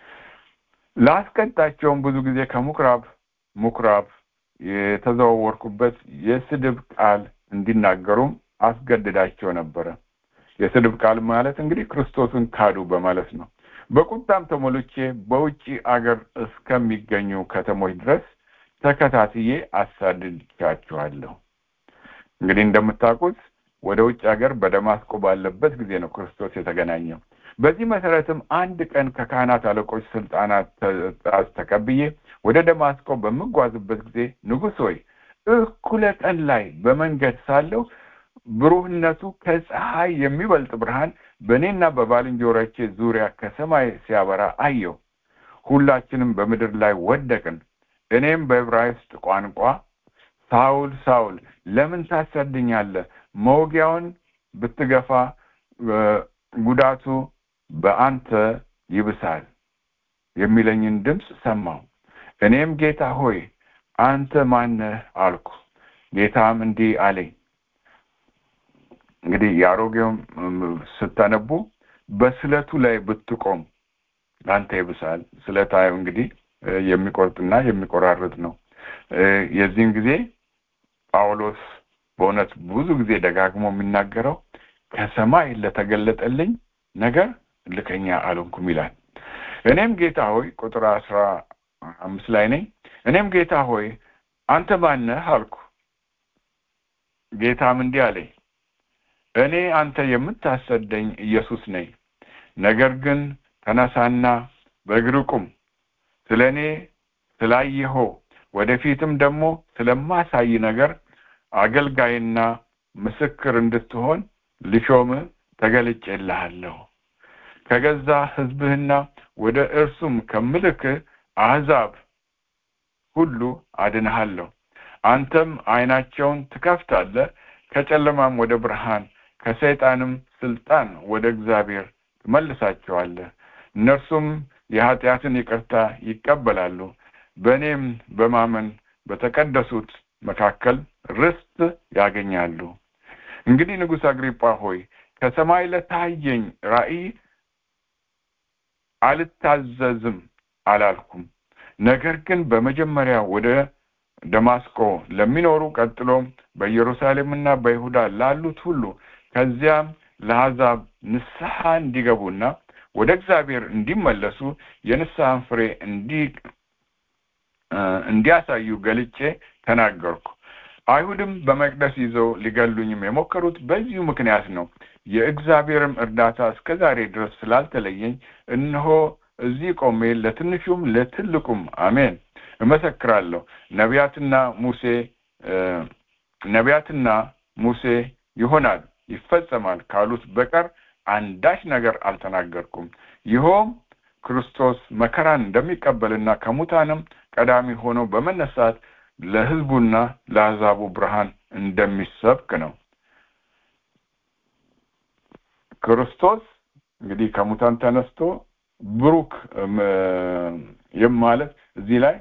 ላስቀጣቸውም ብዙ ጊዜ ከምኩራብ ምኩራብ የተዘዋወርኩበት የስድብ ቃል እንዲናገሩም አስገድዳቸው ነበረ የስድብ ቃል ማለት እንግዲህ ክርስቶስን ካዱ በማለት ነው በቁጣም ተሞልቼ በውጭ አገር እስከሚገኙ ከተሞች ድረስ ተከታትዬ አሳድቻችኋለሁ እንግዲህ እንደምታውቁት ወደ ውጭ ሀገር በደማስቆ ባለበት ጊዜ ነው ክርስቶስ የተገናኘው በዚህ መሰረትም አንድ ቀን ከካህናት አለቆች ስልጣናት ትእዛዝ ተቀብዬ ወደ ደማስቆ በምጓዝበት ጊዜ ንጉሥ ሆይ እኩለ ቀን ላይ በመንገድ ሳለሁ ብሩህነቱ ከፀሐይ የሚበልጥ ብርሃን በእኔና በባልንጀሮቼ ዙሪያ ከሰማይ ሲያበራ አየሁ። ሁላችንም በምድር ላይ ወደቅን። እኔም በዕብራይስጥ ቋንቋ ሳውል ሳውል ለምን ታሳድኛለህ? መውጊያውን ብትገፋ ጉዳቱ በአንተ ይብሳል የሚለኝን ድምፅ ሰማሁ። እኔም ጌታ ሆይ አንተ ማነህ አልኩ። ጌታም እንዲህ አለኝ። እንግዲህ የአሮጌውም ስታነቡ በስለቱ ላይ ብትቆም አንተ ይብሳል። ስለታዩ እንግዲህ የሚቆርጥና የሚቆራርጥ ነው። የዚህን ጊዜ ጳውሎስ በእውነት ብዙ ጊዜ ደጋግሞ የሚናገረው ከሰማይ ለተገለጠልኝ ነገር ልከኛ አልሆንኩም ይላል። እኔም ጌታ ሆይ ቁጥር አስራ አምስት ላይ ነኝ። እኔም ጌታ ሆይ አንተ ማነህ አልኩ። ጌታም እንዲህ አለኝ፣ እኔ አንተ የምታሰደኝ ኢየሱስ ነኝ። ነገር ግን ተነሳና በእግር ቁም። ስለ እኔ ስላየኸው ወደፊትም ደግሞ ስለማሳይ ነገር አገልጋይና ምስክር እንድትሆን ልሾምህ ተገልጬልሃለሁ። ከገዛ ሕዝብህና ወደ እርሱም ከምልክህ አሕዛብ ሁሉ አድንሃለሁ። አንተም ዓይናቸውን ትከፍታለህ፣ ከጨለማም ወደ ብርሃን ከሰይጣንም ስልጣን ወደ እግዚአብሔር ትመልሳቸዋለህ። እነርሱም የኃጢአትን ይቅርታ ይቀበላሉ። በእኔም በማመን በተቀደሱት መካከል ርስት ያገኛሉ። እንግዲህ ንጉሥ አግሪጳ ሆይ ከሰማይ ለታየኝ ራእይ አልታዘዝም አላልኩም። ነገር ግን በመጀመሪያ ወደ ደማስቆ ለሚኖሩ ቀጥሎም በኢየሩሳሌምና በይሁዳ ላሉት ሁሉ ከዚያም ለአሕዛብ ንስሐ እንዲገቡና ወደ እግዚአብሔር እንዲመለሱ የንስሐን ፍሬ እንዲ እንዲያሳዩ ገልጬ ተናገርኩ። አይሁድም በመቅደስ ይዘው ሊገሉኝም የሞከሩት በዚሁ ምክንያት ነው። የእግዚአብሔርም እርዳታ እስከ ዛሬ ድረስ ስላልተለየኝ እነሆ እዚህ ቆሜ ለትንሹም ለትልቁም አሜን እመሰክራለሁ። ነቢያትና ሙሴ ነቢያትና ሙሴ ይሆናል ይፈጸማል ካሉት በቀር አንዳች ነገር አልተናገርኩም። ይኸውም ክርስቶስ መከራን እንደሚቀበልና ከሙታንም ቀዳሚ ሆኖ በመነሳት ለሕዝቡና ለአሕዛቡ ብርሃን እንደሚሰብክ ነው። ክርስቶስ እንግዲህ ከሙታን ተነስቶ ብሩክ ይም ማለት እዚህ ላይ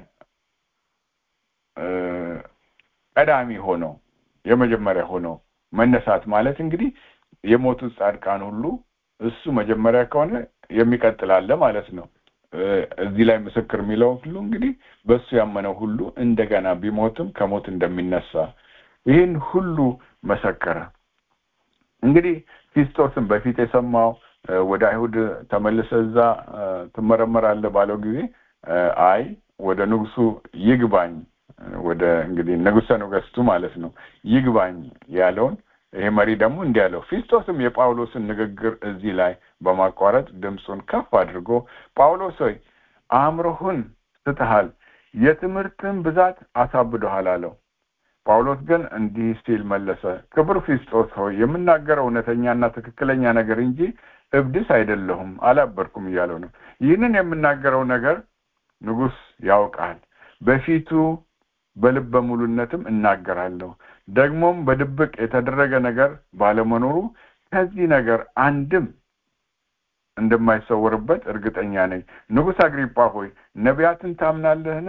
ቀዳሚ ሆኖ የመጀመሪያ ሆኖ መነሳት ማለት እንግዲህ የሞቱት ጻድቃን ሁሉ እሱ መጀመሪያ ከሆነ የሚቀጥል አለ ማለት ነው። እዚህ ላይ ምስክር የሚለው ሁሉ እንግዲህ በእሱ ያመነው ሁሉ እንደገና ቢሞትም ከሞት እንደሚነሳ ይህን ሁሉ መሰከረ። እንግዲህ ፊስጦስን በፊት የሰማው ወደ አይሁድ ተመልሰ እዛ ትመረመራለህ ባለው ጊዜ አይ ወደ ንጉሱ ይግባኝ ወደ እንግዲህ ንጉሰ ነገስቱ ማለት ነው ይግባኝ ያለውን ይሄ መሪ ደግሞ እንዲህ ያለው ፊስጦስም የጳውሎስን ንግግር እዚህ ላይ በማቋረጥ ድምፁን ከፍ አድርጎ ጳውሎስ ሆይ አእምሮህን ስተሃል፣ የትምህርትን ብዛት አሳብዶሃል አለው። ጳውሎስ ግን እንዲህ ሲል መለሰ፣ ክቡር ፊስጦስ ሆይ የምናገረው እውነተኛና ትክክለኛ ነገር እንጂ እብድስ አይደለሁም፣ አላበድኩም እያለው ነው። ይህንን የምናገረው ነገር ንጉሥ ያውቃል። በፊቱ በልበ ሙሉነትም እናገራለሁ። ደግሞም በድብቅ የተደረገ ነገር ባለመኖሩ ከዚህ ነገር አንድም እንደማይሰወርበት እርግጠኛ ነኝ። ንጉሥ አግሪጳ ሆይ ነቢያትን ታምናለህን?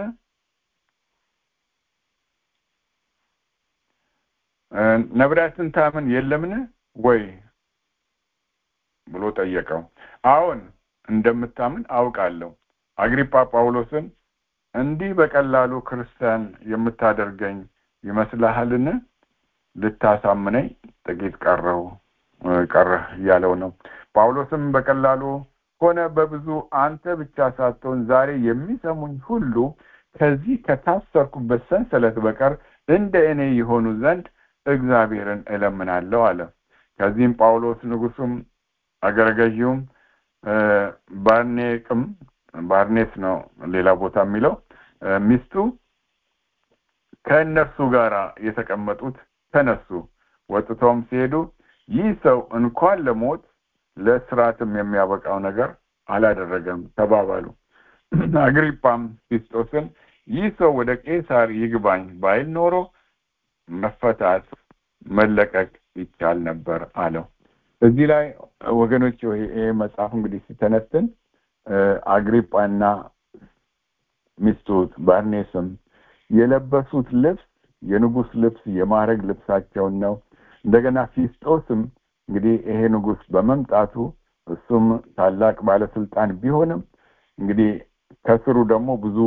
ነቢያትን ታምን የለምን ወይ ብሎ ጠየቀው። አዎን እንደምታምን አውቃለሁ። አግሪጳ ጳውሎስን እንዲህ በቀላሉ ክርስቲያን የምታደርገኝ ይመስልሃልን? ልታሳምነኝ ጥቂት ቀረው ቀረህ እያለው ነው። ጳውሎስም በቀላሉ ሆነ በብዙ አንተ ብቻ ሳትሆን ዛሬ የሚሰሙኝ ሁሉ ከዚህ ከታሰርኩበት ሰንሰለት በቀር እንደ እኔ የሆኑ ዘንድ እግዚአብሔርን እለምናለሁ አለ። ከዚህም ጳውሎስ ንጉሱም አገረ ገዢውም ባርኔቅም ባርኔስ ነው ሌላ ቦታ የሚለው ሚስቱ ከእነርሱ ጋር የተቀመጡት ተነሱ ወጥተውም ሲሄዱ ይህ ሰው እንኳን ለሞት ለስርዓትም የሚያበቃው ነገር አላደረገም ተባባሉ አግሪጳም ፊስጦስን ይህ ሰው ወደ ቄሳር ይግባኝ ባይል ኖሮ መፈታት መለቀቅ ይቻል ነበር አለው እዚህ ላይ ወገኖች ይሄ መጽሐፍ እንግዲህ ሲተነትን አግሪጳና ሚስቱት ባርኔስም የለበሱት ልብስ የንጉስ ልብስ የማዕረግ ልብሳቸውን ነው እንደገና ፊስጦስም እንግዲህ ይሄ ንጉስ በመምጣቱ እሱም ታላቅ ባለስልጣን ቢሆንም እንግዲህ ከስሩ ደግሞ ብዙ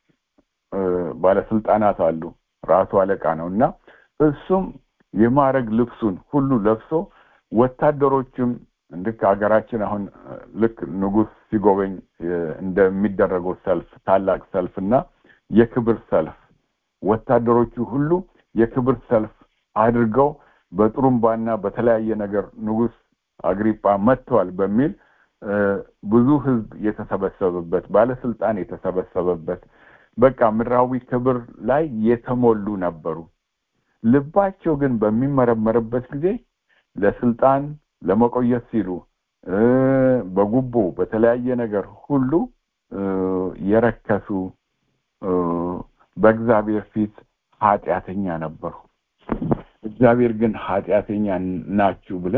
ባለስልጣናት አሉ ራሱ አለቃ ነው እና እሱም የማዕረግ ልብሱን ሁሉ ለብሶ ወታደሮችም ልክ ሀገራችን አሁን ልክ ንጉስ ሲጎበኝ እንደሚደረገው ሰልፍ ታላቅ ሰልፍ እና የክብር ሰልፍ ወታደሮቹ ሁሉ የክብር ሰልፍ አድርገው በጥሩምባና በተለያየ ነገር ንጉስ አግሪጳ መጥተዋል በሚል ብዙ ህዝብ የተሰበሰበበት ባለስልጣን የተሰበሰበበት በቃ ምድራዊ ክብር ላይ የተሞሉ ነበሩ ልባቸው ግን በሚመረመርበት ጊዜ ለስልጣን ለመቆየት ሲሉ በጉቦ በተለያየ ነገር ሁሉ የረከሱ በእግዚአብሔር ፊት ኃጢአተኛ ነበሩ እግዚአብሔር ግን ኃጢአተኛ ናችሁ ብለ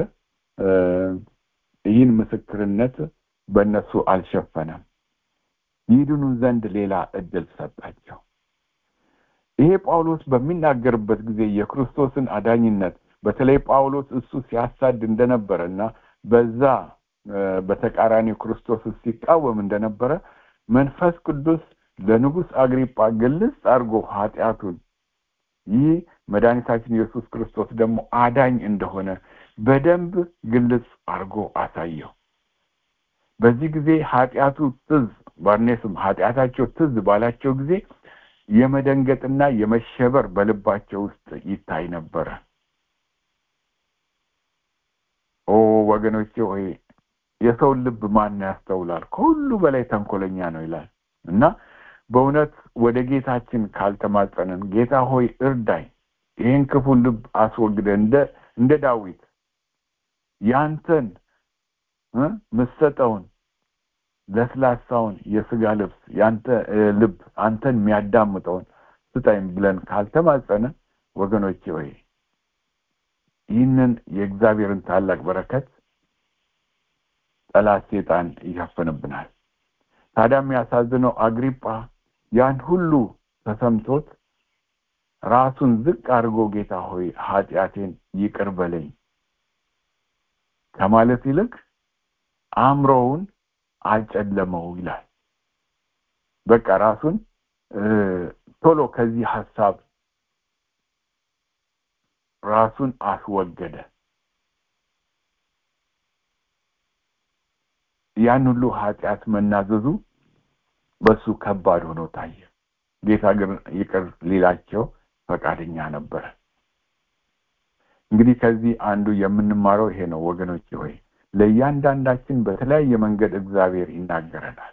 ይህን ምስክርነት በእነሱ አልሸፈነም ይድኑ ዘንድ ሌላ እድል ሰጣቸው ይሄ ጳውሎስ በሚናገርበት ጊዜ የክርስቶስን አዳኝነት በተለይ ጳውሎስ እሱ ሲያሳድ እንደነበረ እና በዛ በተቃራኒው ክርስቶስ ሲቃወም እንደነበረ መንፈስ ቅዱስ ለንጉስ አግሪጳ ግልጽ አድርጎ ኃጢአቱን ይህ መድኃኒታችን ኢየሱስ ክርስቶስ ደግሞ አዳኝ እንደሆነ በደንብ ግልጽ አድርጎ አሳየው በዚህ ጊዜ ኃጢአቱ ትዝ ባርኔስም ኃጢአታቸው ትዝ ባላቸው ጊዜ የመደንገጥና የመሸበር በልባቸው ውስጥ ይታይ ነበረ ኦ ወገኖቼ ሆይ የሰውን ልብ ማን ያስተውላል ከሁሉ በላይ ተንኮለኛ ነው ይላል እና በእውነት ወደ ጌታችን ካልተማጸንን ጌታ ሆይ እርዳይ ይህን ክፉ ልብ አስወግደ እንደ እንደ ዳዊት ያንተን ምሰጠውን ለስላሳውን የስጋ ልብስ ያንተ ልብ አንተን የሚያዳምጠውን ስጠኝ ብለን ካልተማጸንን ወገኖቼ ወይ ይህንን የእግዚአብሔርን ታላቅ በረከት ጠላት ሴጣን ይሸፍንብናል ታዲያ የሚያሳዝነው አግሪጳ ያን ሁሉ ተሰምቶት ራሱን ዝቅ አድርጎ ጌታ ሆይ ኃጢአቴን ይቅር በለኝ ከማለት ይልቅ አእምሮውን አጨለመው ይላል በቃ ራሱን ቶሎ ከዚህ ሀሳብ ራሱን አስወገደ ያን ሁሉ ኃጢአት መናዘዙ በሱ ከባድ ሆኖ ታየ ጌታ ግን ይቅር ሊላቸው ፈቃደኛ ነበረ እንግዲህ ከዚህ አንዱ የምንማረው ይሄ ነው ወገኖች ሆይ ለእያንዳንዳችን በተለያየ መንገድ እግዚአብሔር ይናገረናል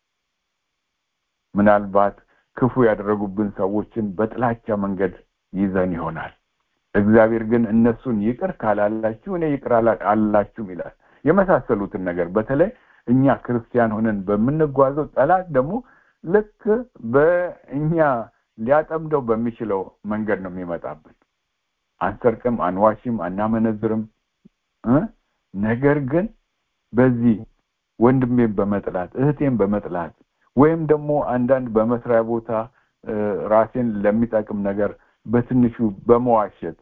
ምናልባት ክፉ ያደረጉብን ሰዎችን በጥላቻ መንገድ ይዘን ይሆናል እግዚአብሔር ግን እነሱን ይቅር ካላላችሁ እኔ ይቅር አላላችሁም ይላል የመሳሰሉትን ነገር በተለይ እኛ ክርስቲያን ሆነን በምንጓዘው ጠላት ደግሞ ልክ በእኛ ሊያጠምደው በሚችለው መንገድ ነው የሚመጣብን አንሰርቅም አንዋሽም አናመነዝርም ነገር ግን በዚህ ወንድሜን በመጥላት እህቴን በመጥላት ወይም ደግሞ አንዳንድ በመስሪያ ቦታ ራሴን ለሚጠቅም ነገር በትንሹ በመዋሸት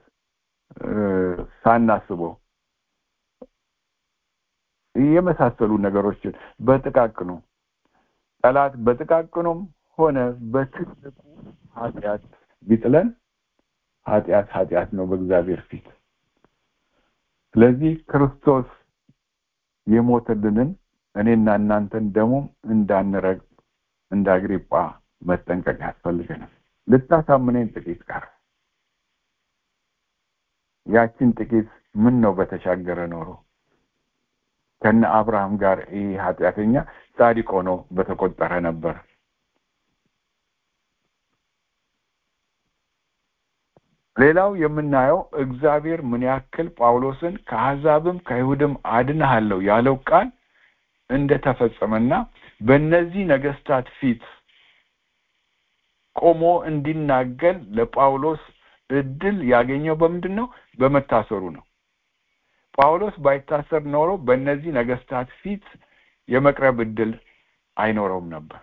ሳናስበው የመሳሰሉ ነገሮችን በጥቃቅኑ ጠላት በጥቃቅኑም ሆነ በትልቁ ኃጢአት ቢጥለን ኃጢአት ኃጢአት ነው በእግዚአብሔር ፊት ስለዚህ ክርስቶስ የሞተልንን እኔና እናንተን ደግሞ እንዳንረግ እንደ አግሪጳ መጠንቀቅ ያስፈልገናል ልታሳምነኝ ጥቂት ቀር ያችን ጥቂት ምን ነው በተሻገረ ኖሮ ከነ አብርሃም ጋር ይህ ኃጢአተኛ ጻድቅ ሆኖ በተቆጠረ ነበር ሌላው የምናየው እግዚአብሔር ምን ያክል ጳውሎስን ከአሕዛብም ከይሁድም አድንሃለሁ ያለው ቃል እንደተፈጸመና በእነዚህ ነገስታት ፊት ቆሞ እንዲናገር ለጳውሎስ እድል ያገኘው በምንድን ነው በመታሰሩ ነው ጳውሎስ ባይታሰር ኖሮ በእነዚህ ነገስታት ፊት የመቅረብ እድል አይኖረውም ነበር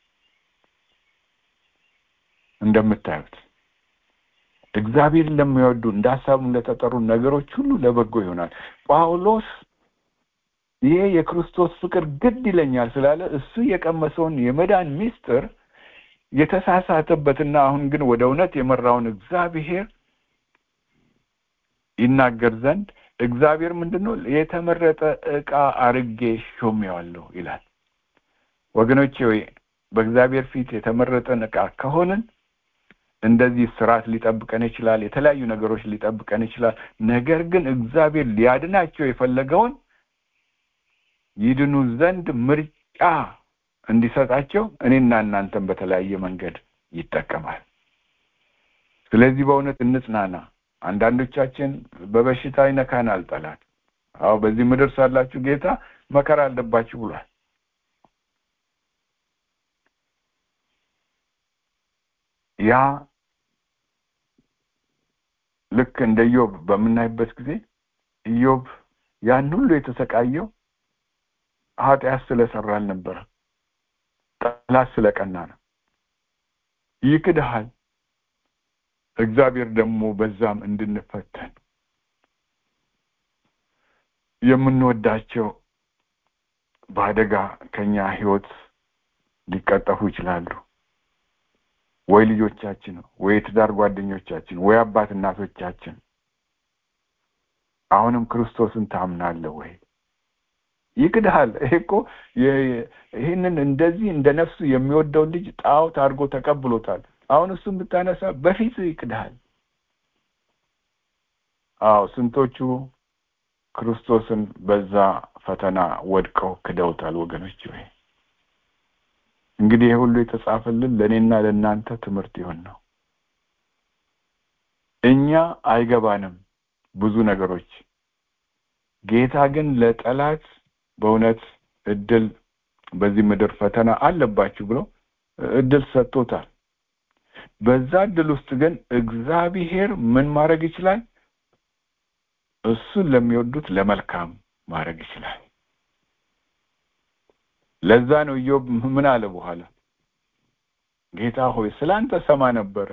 እንደምታዩት እግዚአብሔር ለሚወዱ እንደ ሀሳቡ ለተጠሩ ነገሮች ሁሉ ለበጎ ይሆናል ጳውሎስ ይሄ የክርስቶስ ፍቅር ግድ ይለኛል ስላለ እሱ የቀመሰውን የመዳን ሚስጥር የተሳሳተበትና አሁን ግን ወደ እውነት የመራውን እግዚአብሔር ይናገር ዘንድ እግዚአብሔር ምንድን ነው የተመረጠ እቃ አርጌ ሾሜዋለሁ ይላል ወገኖቼ ወይ በእግዚአብሔር ፊት የተመረጠን እቃ ከሆንን እንደዚህ ስርዓት ሊጠብቀን ይችላል የተለያዩ ነገሮች ሊጠብቀን ይችላል ነገር ግን እግዚአብሔር ሊያድናቸው የፈለገውን ይድኑ ዘንድ ምርጫ እንዲሰጣቸው እኔና እናንተን በተለያየ መንገድ ይጠቀማል ስለዚህ በእውነት እንጽናና አንዳንዶቻችን በበሽታ ይነካናል ጠላት አዎ በዚህ ምድር ሳላችሁ ጌታ መከራ አለባችሁ ብሏል ያ ልክ እንደ ኢዮብ በምናይበት ጊዜ ኢዮብ ያን ሁሉ የተሰቃየው ኃጢአት ስለሰራ አልነበረ ጠላት ስለቀና ነው ይክድሃል እግዚአብሔር ደግሞ በዛም እንድንፈተን የምንወዳቸው በአደጋ ከኛ ህይወት ሊቀጠፉ ይችላሉ ወይ ልጆቻችን ወይ የትዳር ጓደኞቻችን ወይ አባት እናቶቻችን አሁንም ክርስቶስን ታምናለህ ወይ ይክድሃል ይሄ እኮ ይህንን እንደዚህ እንደ ነፍሱ የሚወደው ልጅ ጣዖት አድርጎ ተቀብሎታል አሁን እሱን ብታነሳ በፊት ይክድሃል አዎ ስንቶቹ ክርስቶስን በዛ ፈተና ወድቀው ክደውታል ወገኖች ወይ እንግዲህ ይህ ሁሉ የተጻፈልን ለእኔና ለእናንተ ትምህርት ይሆን ነው እኛ አይገባንም ብዙ ነገሮች ጌታ ግን ለጠላት በእውነት እድል በዚህ ምድር ፈተና አለባችሁ ብሎ እድል ሰጥቶታል በዛ እድል ውስጥ ግን እግዚአብሔር ምን ማድረግ ይችላል እሱን ለሚወዱት ለመልካም ማድረግ ይችላል ለዛ ነው ኢዮብ ምን አለ በኋላ ጌታ ሆይ ስላንተ ሰማ ነበረ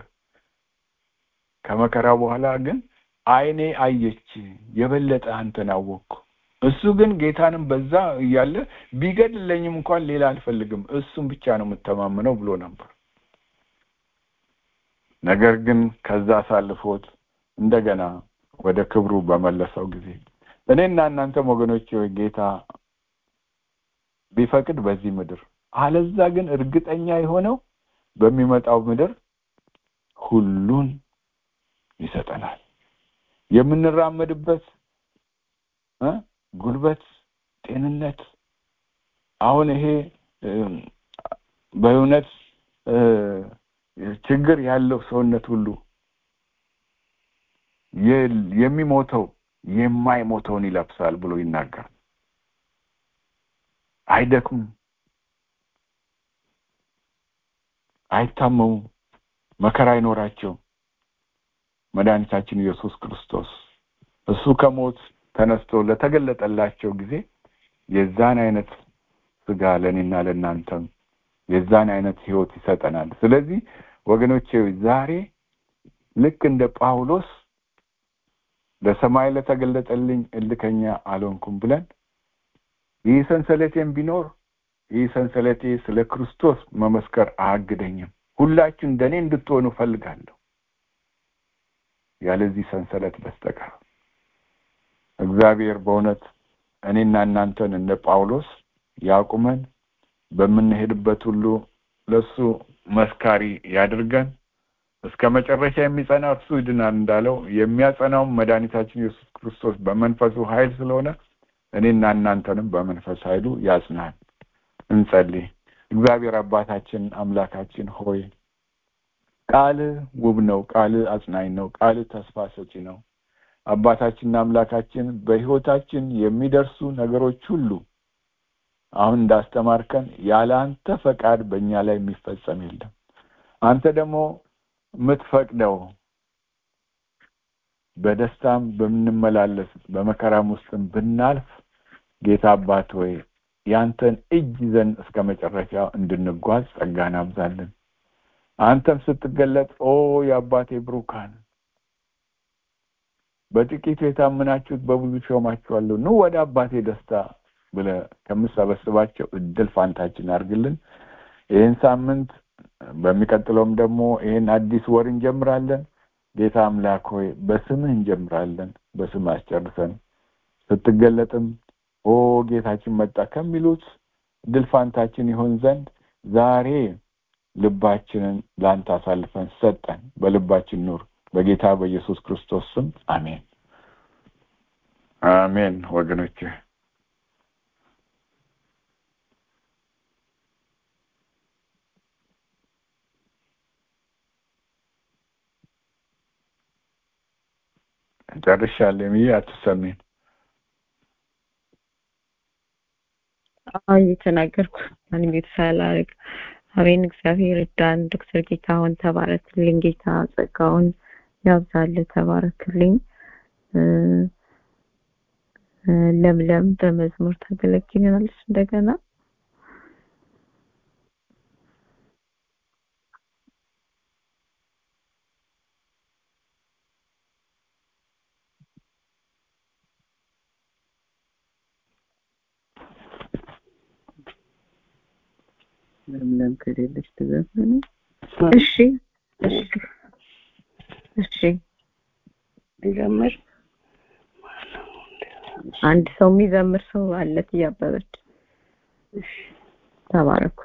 ከመከራ በኋላ ግን አይኔ አየች የበለጠ አንተን አወቅኩ እሱ ግን ጌታንም በዛ እያለ ቢገድለኝም እንኳን ሌላ አልፈልግም እሱም ብቻ ነው የምተማምነው ብሎ ነበር ነገር ግን ከዛ አሳልፎት እንደገና ወደ ክብሩ በመለሰው ጊዜ እኔና እናንተም ወገኖች ጌታ ቢፈቅድ በዚህ ምድር አለዛ ግን እርግጠኛ የሆነው በሚመጣው ምድር ሁሉን ይሰጠናል የምንራመድበት ጉልበት ጤንነት አሁን ይሄ በእውነት ችግር ያለው ሰውነት ሁሉ የሚሞተው የማይሞተውን ይለብሳል ብሎ ይናገራል አይደክሙም አይታመሙም መከራ አይኖራቸው መድኃኒታችን ኢየሱስ ክርስቶስ እሱ ከሞት ተነስቶ ለተገለጠላቸው ጊዜ የዛን አይነት ስጋ ለእኔና ለእናንተም የዛን አይነት ህይወት ይሰጠናል ስለዚህ ወገኖቼ ዛሬ ልክ እንደ ጳውሎስ ለሰማይ ለተገለጠልኝ እልከኛ አልሆንኩም ብለን ይህ ሰንሰለቴም ቢኖር ይህ ሰንሰለቴ ስለ ክርስቶስ መመስከር አያግደኝም ሁላችሁ እንደኔ እንድትሆኑ ፈልጋለሁ ያለዚህ ሰንሰለት በስተቀር እግዚአብሔር በእውነት እኔና እናንተን እንደ ጳውሎስ ያቁመን በምንሄድበት ሁሉ ለሱ መስካሪ ያድርገን እስከ መጨረሻ የሚጸና እርሱ ይድናል እንዳለው የሚያጸናውም መድኃኒታችን ኢየሱስ ክርስቶስ በመንፈሱ ኃይል ስለሆነ እኔና እናንተንም በመንፈስ ኃይሉ ያጽናል። እንጸልይ። እግዚአብሔር አባታችን አምላካችን ሆይ ቃልህ ውብ ነው። ቃልህ አጽናኝ ነው። ቃልህ ተስፋ ሰጪ ነው። አባታችንና አምላካችን በሕይወታችን የሚደርሱ ነገሮች ሁሉ አሁን እንዳስተማርከን ያለ አንተ ፈቃድ በእኛ ላይ የሚፈጸም የለም። አንተ ደግሞ የምትፈቅደው በደስታም በምንመላለስ በመከራም ውስጥም ብናልፍ ጌታ አባት ሆይ ያንተን እጅ ይዘን እስከ መጨረሻ እንድንጓዝ ጸጋን አብዛለን። አንተም ስትገለጥ ኦ የአባቴ ብሩካን በጥቂቱ የታመናችሁት በብዙ ሾማችኋለሁ፣ ኑ ወደ አባቴ ደስታ ብለህ ከምሰበስባቸው እድል ፋንታችን አድርግልን። ይህን ሳምንት በሚቀጥለውም ደግሞ ይህን አዲስ ወር እንጀምራለን። ጌታ አምላክ ሆይ በስምህ እንጀምራለን፣ በስምህ አስጨርሰን ስትገለጥም ኦ ጌታችን መጣ ከሚሉት ድል ፋንታችን ይሆን ዘንድ ዛሬ ልባችንን ለአንተ አሳልፈን ሰጠን። በልባችን ኑር። በጌታ በኢየሱስ ክርስቶስ ስም አሜን፣ አሜን። ወገኖች ጨርሻለሁ። ብዬ አትሰሚን አሁን እየተናገርኩ ማንም ቤት ሳላደርግ አሜን። እግዚአብሔር እዳን ዶክተር ጌታሁን ተባረክልኝ። ጌታ ጸጋውን ያብዛል። ተባረክልኝ። ለምለም በመዝሙር ታገለግለናለች እንደገና ለምለም ከሌለች ትዘፍን። እሺ እሺ እሺ እንጀምር። አንድ ሰው የሚዘምር ሰው አለት እያበበች ተባረኩ።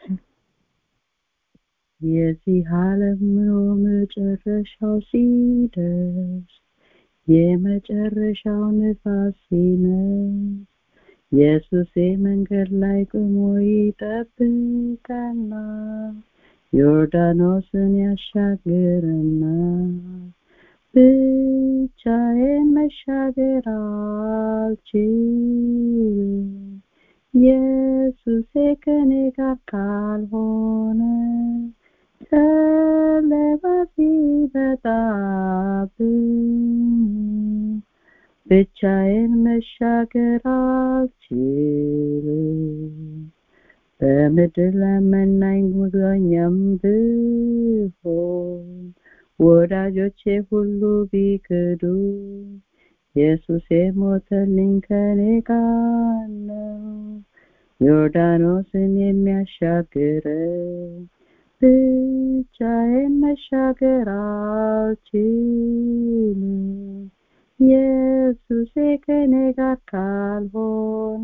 የዚህ ዓለም ኑሮ መጨረሻው ሲደርስ የመጨረሻው ንፋስ ሲነፍስ ኢየሱስ መንገድ ላይ ቆሞ ይጠብቀና ዮርዳኖስን ያሻግርና ብቻዬን መሻገር አልችልም ኢየሱሴ ከኔ ጋር ካልሆነ ጨለማ ሲመጣብኝ ብቻዬን መሻገር አልችልም በምድር ለመናኝ ጉዞኛም ብሆን ወዳጆቼ ሁሉ ቢክዱ ኢየሱስ የሞተልኝ ከኔ ጋር ነው ዮርዳኖስን የሚያሻግረኝ ብቻዬን መሻገር አልችልም ኢየሱሴ ከኔ ጋር ካልሆነ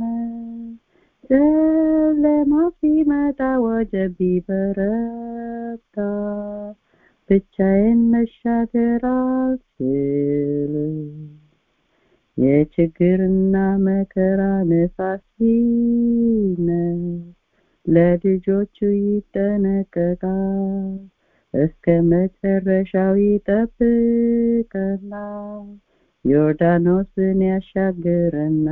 ጨለማ ሲመጣ ወጀብ ቢበረታ ብቻዬን መሻገር አልችልም የችግርና መከራ ነፋስ ሲነፍስ ለልጆቹ ይጠነቀቃል እስከ መጨረሻው ይጠብቀናል ዮርዳኖስን ያሻግረና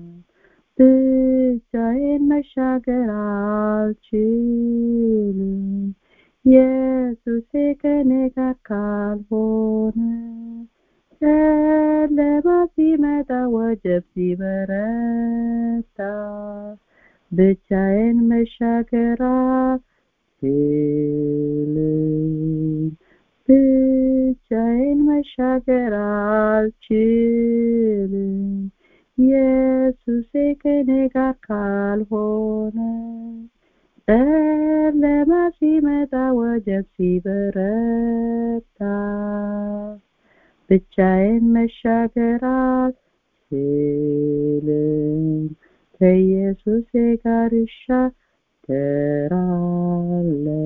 ብቻዬን መሻገር አልችልም ኢየሱሴ ከኔ ጋር ካልሆነ ጨለማ ሲመጣ ወጀብ ሲበረታ ብቻዬን መሻገር አልችልም ብቻዬን መሻገር አልችልም ኢየሱሴ ከኔ ጋር ካልሆነ ጨለማ ሲመጣ ወጀብ ሲበረታ ብቻዬን መሻገር አልችልም ከኢየሱሴ ጋር እሻገራለሁ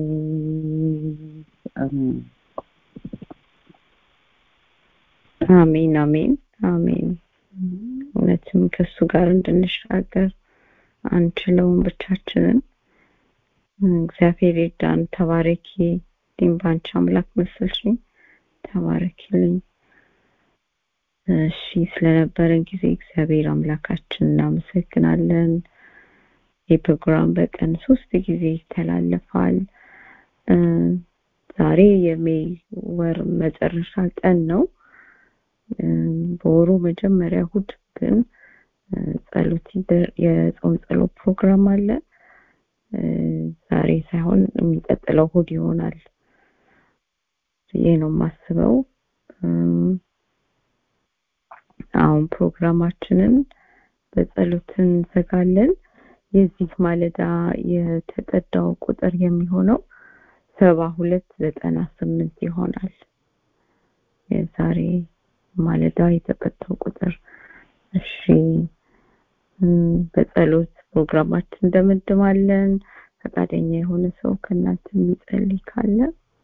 አሜን አሜን አሜን አሜን እውነትም ከሱ ጋር እንድንሻገር አንችለውም ብቻችንን እግዚአብሔር ይርዳን ተባረኪ እኔም በአንቺ አምላክ መሰልሽኝ ተባረኪልኝ እሺ ስለነበረን ጊዜ እግዚአብሔር አምላካችን እናመሰግናለን ይህ ፕሮግራም በቀን ሶስት ጊዜ ይተላለፋል ዛሬ የሜይ ወር መጨረሻ ቀን ነው በወሩ መጀመሪያ እሁድ ግን ጸሎት የጾም ጸሎት ፕሮግራም አለ ዛሬ ሳይሆን የሚቀጥለው እሁድ ይሆናል ይሄ ነው የማስበው አሁን ፕሮግራማችንን በጸሎት እንዘጋለን የዚህ ማለዳ የተቀዳው ቁጥር የሚሆነው ሰባ ሁለት ዘጠና ስምንት ይሆናል የዛሬ ማለዳ የተቀዳው ቁጥር እሺ በጸሎት ፕሮግራማችን እንደመድማለን ፈቃደኛ የሆነ ሰው ከእናንተ የሚጸልይ ካለ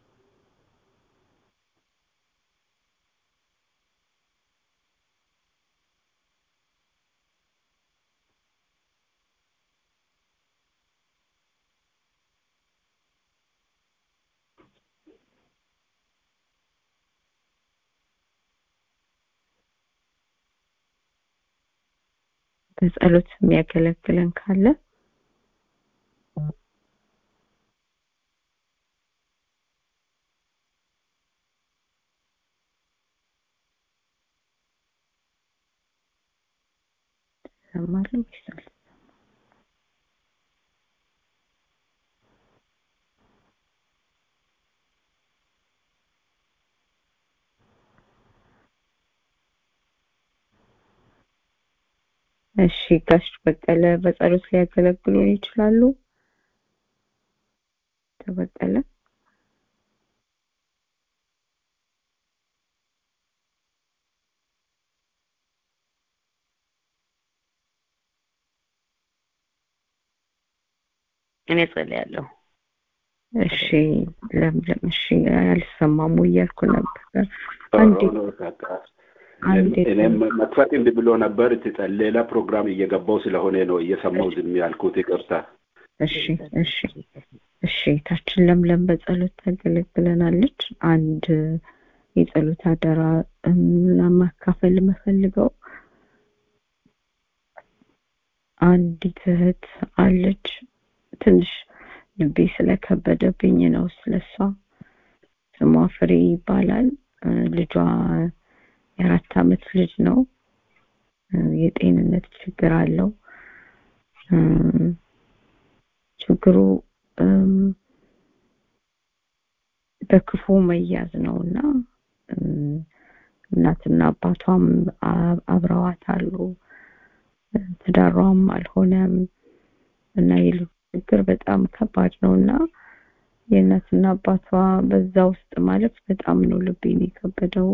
በጸሎት የሚያገለግለን ካለ ሰማለሁ ይሳል እሺ ጋሽ በቀለ በጸሎት ሊያገለግሉን ይችላሉ ተበቀለ እኔ ጸልያለሁ እሺ ለምለም እሺ አልሰማሙ እያልኩ ነበር አንዴ እኔም መክፈት እንድ ብሎ ነበር ትጸል ሌላ ፕሮግራም እየገባው ስለሆነ ነው እየሰማው ዝም ያልኩት ይቅርታ እሺ እሺ እሺ ታችን ለምለም በጸሎት ታገለግለናለች አንድ የጸሎት አደራ ለማካፈል የምፈልገው አንዲት እህት አለች ትንሽ ልቤ ስለከበደብኝ ነው ስለሷ ስሟ ፍሬ ይባላል ልጇ የአራት አመት ልጅ ነው የጤንነት ችግር አለው ችግሩ በክፉ መያዝ ነው እና እናትና አባቷም አብረዋት አሉ ትዳሯም አልሆነም እና የልጁ ችግር በጣም ከባድ ነው እና የእናትና አባቷ በዛ ውስጥ ማለት በጣም ነው ልቤን የከበደው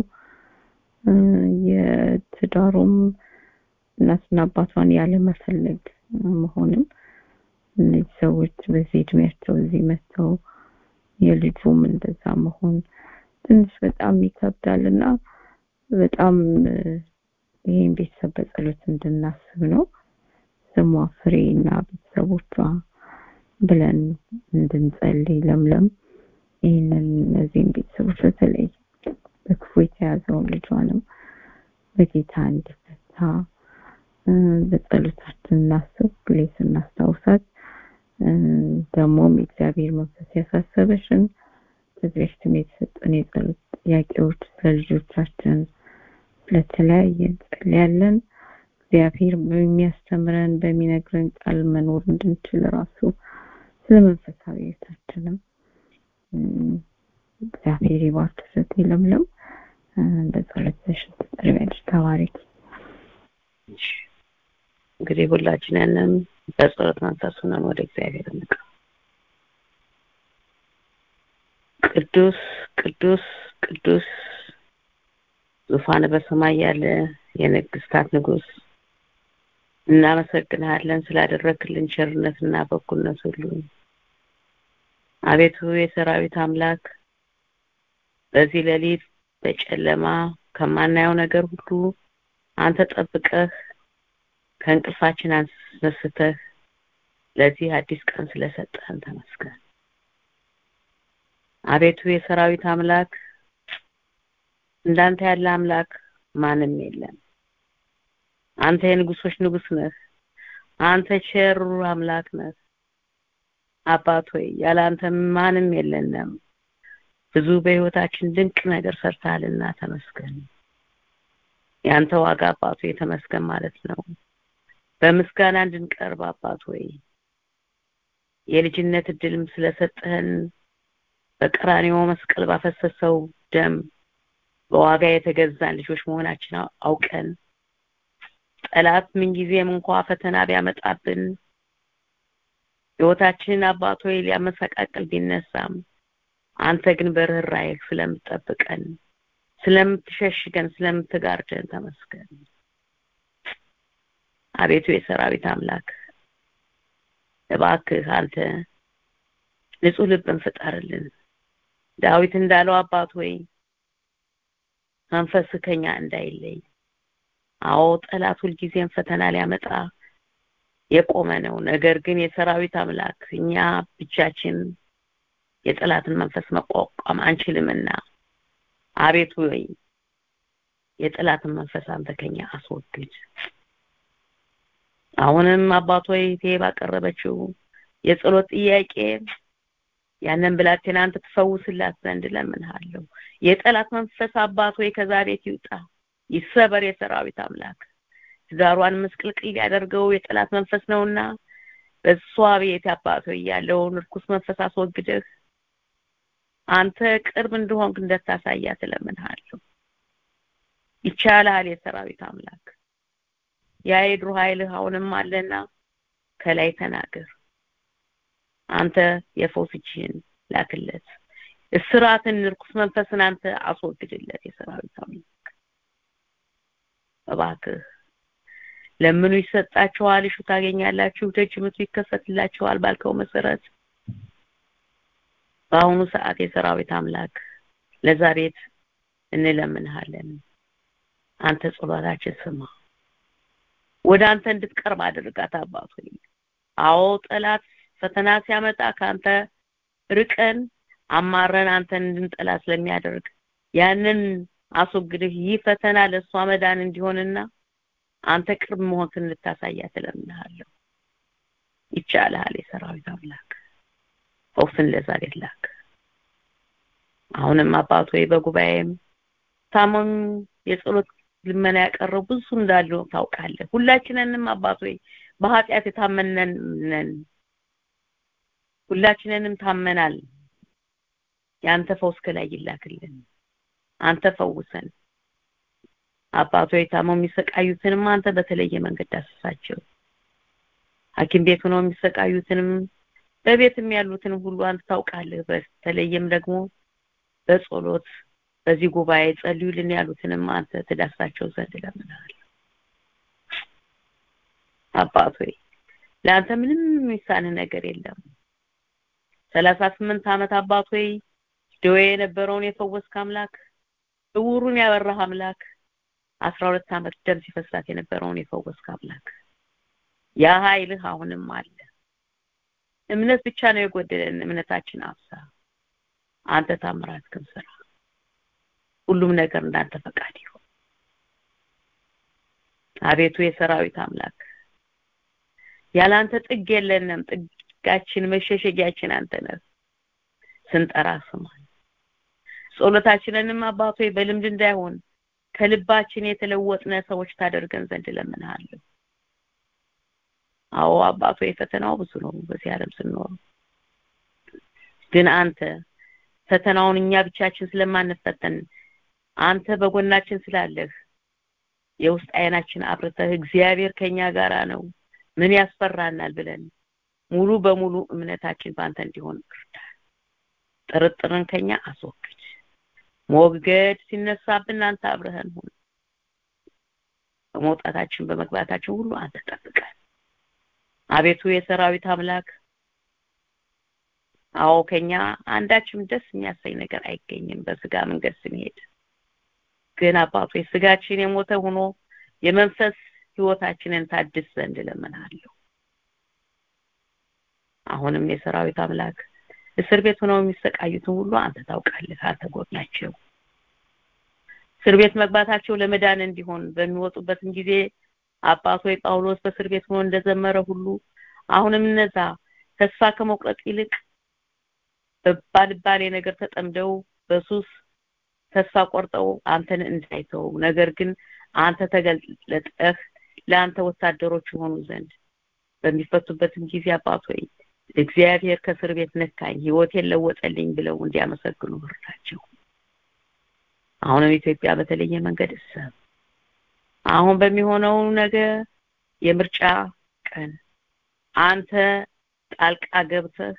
የትዳሩም እናትና አባቷን ያለመፈለግ መሆንም እነዚህ ሰዎች በዚህ እድሜያቸው እዚህ መጥተው የልጁም እንደዛ መሆን ትንሽ በጣም ይከብዳል እና በጣም ይህን ቤተሰብ በጸሎት እንድናስብ ነው ስሟ ፍሬ እና ቤተሰቦቿ ብለን እንድንጸልይ ለምለም ይህንን እነዚህም ቤተሰቦች በተለይ በክፉ የተያዘውን ልጇንም በጌታ እንዲፈታ በጸሎታችን እናስብ ሁሌ ስናስታውሳት ደግሞም የእግዚአብሔር መንፈስ ያሳሰበሽን ከዚህ በፊትም የተሰጠን የጸሎት ጥያቄዎች ስለ ልጆቻችን ስለተለያየ እንጸልያለን እግዚአብሔር በሚያስተምረን በሚነግረን ቃል መኖር እንድንችል ራሱ ስለ መንፈሳዊ ህይወታችንም እግዚአብሔር ይባርክ ሰት ለምለም በጸሎት ተሽን ትጠሪያለሽ ተባረኪ እንግዲህ ሁላችንንም በጸሎት መንፈስ ሆነን ወደ እግዚአብሔር እንቅ ቅዱስ ቅዱስ ቅዱስ ዙፋን በሰማይ ያለ የንግስታት ንጉስ እናመሰግንሃለን ስላደረክልን ቸርነትና በኩልነት ሁሉ አቤቱ የሰራዊት አምላክ በዚህ ሌሊት በጨለማ ከማናየው ነገር ሁሉ አንተ ጠብቀህ ከእንቅልፋችን አስነስተህ ለዚህ አዲስ ቀን ስለሰጠህን ተመስገን። አቤቱ የሰራዊት አምላክ እንዳንተ ያለ አምላክ ማንም የለም። አንተ የንጉሶች ንጉስ ነህ። አንተ ቸሩ አምላክ ነህ። አባት ሆይ ያለ አንተ ማንም የለንም። ብዙ በህይወታችን ድንቅ ነገር ሰርተሃልና ተመስገን። ያንተ ዋጋ አባቱ የተመስገን ማለት ነው። በምስጋና እንድንቀርብ አባት ሆይ የልጅነት እድልም ስለሰጠህን በቀራንዮ መስቀል ባፈሰሰው ደም በዋጋ የተገዛን ልጆች መሆናችን አውቀን ጠላት ምንጊዜም እንኳ ፈተና ቢያመጣብን ህይወታችንን አባት ሆይ ሊያመሰቃቅል ቢነሳም አንተ ግን በርህራሄህ ስለምትጠብቀን ስለምትሸሽገን ስለምትጋርደን ተመስገን አቤቱ የሰራዊት አምላክ እባክህ አንተ ንጹህ ልብን ፍጠርልን ዳዊት እንዳለው አባት ሆይ መንፈስ ከኛ እንዳይለይ አዎ ጠላት ሁልጊዜም ፈተና ሊያመጣ የቆመ ነው ነገር ግን የሰራዊት አምላክ እኛ ብቻችን የጠላትን መንፈስ መቋቋም አንችልምና አቤቱ ወይ የጠላትን መንፈስ አንተ ከኛ አስወግድ አሁንም አባቶ ይቴ ባቀረበችው የጸሎት ጥያቄ ያንን ብላቴና አንተ ትፈውስላት ዘንድ ለምንሃለሁ የጠላት መንፈስ አባት ሆይ ከዛ ቤት ይውጣ ይሰበር የሰራዊት አምላክ ትዳሯን ምስቅልቅል ያደርገው የጠላት መንፈስ ነውና በሷ ቤት አባት ሆይ ያለውን ርኩስ መንፈስ አስወግደህ አንተ ቅርብ እንደሆንክ እንደታሳያት እለምንሃለሁ ይቻላል የሰራዊት አምላክ ያ የድሮ ኃይልህ አሁንም አለና ከላይ ተናገር አንተ የፈውስ እጅህን ላክለት እስራትን ርኩስ መንፈስን አንተ አስወግድለት የሰራዊት አምላክ እባክህ ለምኑ ይሰጣችኋል እሹ ታገኛላችሁ ደጅ ምቱ ይከፈትላችኋል ባልከው መሰረት በአሁኑ ሰዓት የሰራዊት አምላክ ለዛ ቤት እንለምንሃለን አንተ ጸሎታችን ስማ ወደ አንተ እንድትቀርብ አድርጋት አባቱ አዎ ጠላት ፈተና ሲያመጣ ከአንተ ርቀን አማረን አንተን እንድንጠላ ስለሚያደርግ ያንን አስወግድህ ይህ ፈተና ለእሷ መዳን እንዲሆንና አንተ ቅርብ መሆንክን እንድታሳያት እለምንሃለሁ ይቻልሃል የሰራዊት አምላክ ፈውስን ለዛ ቤት ላክ አሁንም አባት ወይ በጉባኤም ታመም የጸሎት ልመና ያቀረቡ ብዙ እንዳሉ ታውቃለህ ሁላችንንም አባት ወይ በኃጢአት የታመነን ነን ሁላችንንም ታመናል ያንተ ፈውስ ከላይ ይላክልን አንተ ፈውሰን አባቶ የታመው የሚሰቃዩትንም አንተ በተለየ መንገድ ዳስሳቸው ሐኪም ቤት ሆነው የሚሰቃዩትንም በቤትም ያሉትንም ሁሉ አንተ ታውቃለህ በተለየም ደግሞ በጸሎት በዚህ ጉባኤ ጸልዩልን ያሉትንም አንተ ትዳስሳቸው ዘንድ ለምናል አባት ሆይ ለአንተ ምንም የሚሳንህ ነገር የለም ሰላሳ ስምንት ዓመት አባት ሆይ ደዌ የነበረውን የፈወስክ አምላክ እውሩን ያበራህ አምላክ አስራ ሁለት ዓመት ደም ሲፈሳት የነበረውን የፈወስክ አምላክ ያ ኃይልህ አሁንም አለ እምነት ብቻ ነው የጎደለን እምነታችን አብሳ አንተ ታምራት ግን ስራ ሁሉም ነገር እንዳንተ ፈቃድ ይሁን አቤቱ የሰራዊት አምላክ ያላንተ ጥግ የለንም ጥጋችን መሸሸጊያችን አንተ ነህ ስንጠራ ስማን ጸሎታችንንም አባቶ በልምድ እንዳይሆን ከልባችን የተለወጥነ ሰዎች ታደርገን ዘንድ ለምንሃለሁ አዎ አባቶ የፈተናው ብዙ ነው በዚህ ዓለም ስንኖር ግን አንተ ፈተናውን እኛ ብቻችን ስለማንፈተን አንተ በጎናችን ስላለህ የውስጥ አይናችን አብርተህ እግዚአብሔር ከኛ ጋራ ነው ምን ያስፈራናል ብለን ሙሉ በሙሉ እምነታችን በአንተ እንዲሆን እርዳን ጥርጥርን ከኛ አስወግድ ሞገድ ሲነሳብን አንተ አብረህን ሁን በመውጣታችን በመግባታችን ሁሉ አንተ ጠብቀን አቤቱ የሰራዊት አምላክ አዎ ከኛ አንዳችም ደስ የሚያሰኝ ነገር አይገኝም በስጋ መንገድ ስንሄድ ግን አባቶ ስጋችን የሞተ ሆኖ የመንፈስ ህይወታችንን ታድስ ዘንድ እለምናለሁ። አሁንም የሰራዊት አምላክ እስር ቤት ሆነው የሚሰቃዩትን ሁሉ አንተ ታውቃለህ፣ አንተ ጎብኛቸው። እስር ቤት መግባታቸው ለመዳን እንዲሆን በሚወጡበትም ጊዜ አባት ሆይ ጳውሎስ በእስር ቤት ሆኖ እንደዘመረ ሁሉ አሁንም እነዛ ተስፋ ከመቁረጥ ይልቅ በባልባሌ ነገር ተጠምደው በሱስ ተስፋ ቆርጠው አንተን እንዳይተው ነገር ግን አንተ ተገለጠህ ለአንተ ወታደሮች የሆኑ ዘንድ በሚፈቱበትም ጊዜ አባት ሆይ እግዚአብሔር ከእስር ቤት ነካኝ ህይወቴን ለወጠልኝ ብለው እንዲያመሰግኑ እርዳቸው። አሁንም ኢትዮጵያ በተለየ መንገድ እሰብ አሁን በሚሆነው ነገር የምርጫ ቀን አንተ ጣልቃ ገብተህ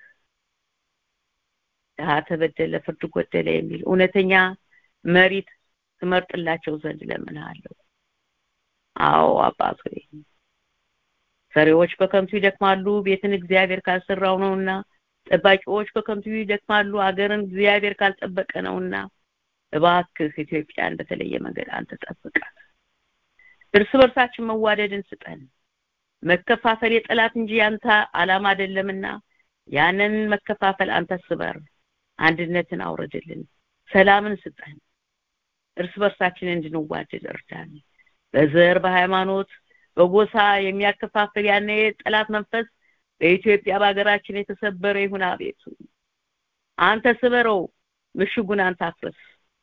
ድሀ ተበደለ፣ ፍርድ ጎደለ የሚል እውነተኛ መሪት ትመርጥላቸው ዘንድ ለምንሃለሁ። አዎ አባት ሆይ ሰሪዎች በከንቱ ይደክማሉ፣ ቤትን እግዚአብሔር ካልሰራው ነውና፣ ጠባቂዎች በከንቱ ይደክማሉ፣ አገርን እግዚአብሔር ካልጠበቀ ነውና፣ እባክህ ኢትዮጵያን በተለየ መንገድ አንተ ጠብቃት። እርስ በርሳችን መዋደድን ስጠን። መከፋፈል የጠላት እንጂ ያንተ ዓላማ አይደለምና ያንን መከፋፈል አንተ ስበር፣ አንድነትን አውረድልን፣ ሰላምን ስጠን። እርስ በርሳችን እንድንዋደድ እርዳን። በዘር በሃይማኖት በጎሳ የሚያከፋፍል ያነ የጠላት መንፈስ በኢትዮጵያ በሀገራችን የተሰበረ ይሁን። አቤቱ አንተ ስበረው፣ ምሽጉን አንተ አፍርስ።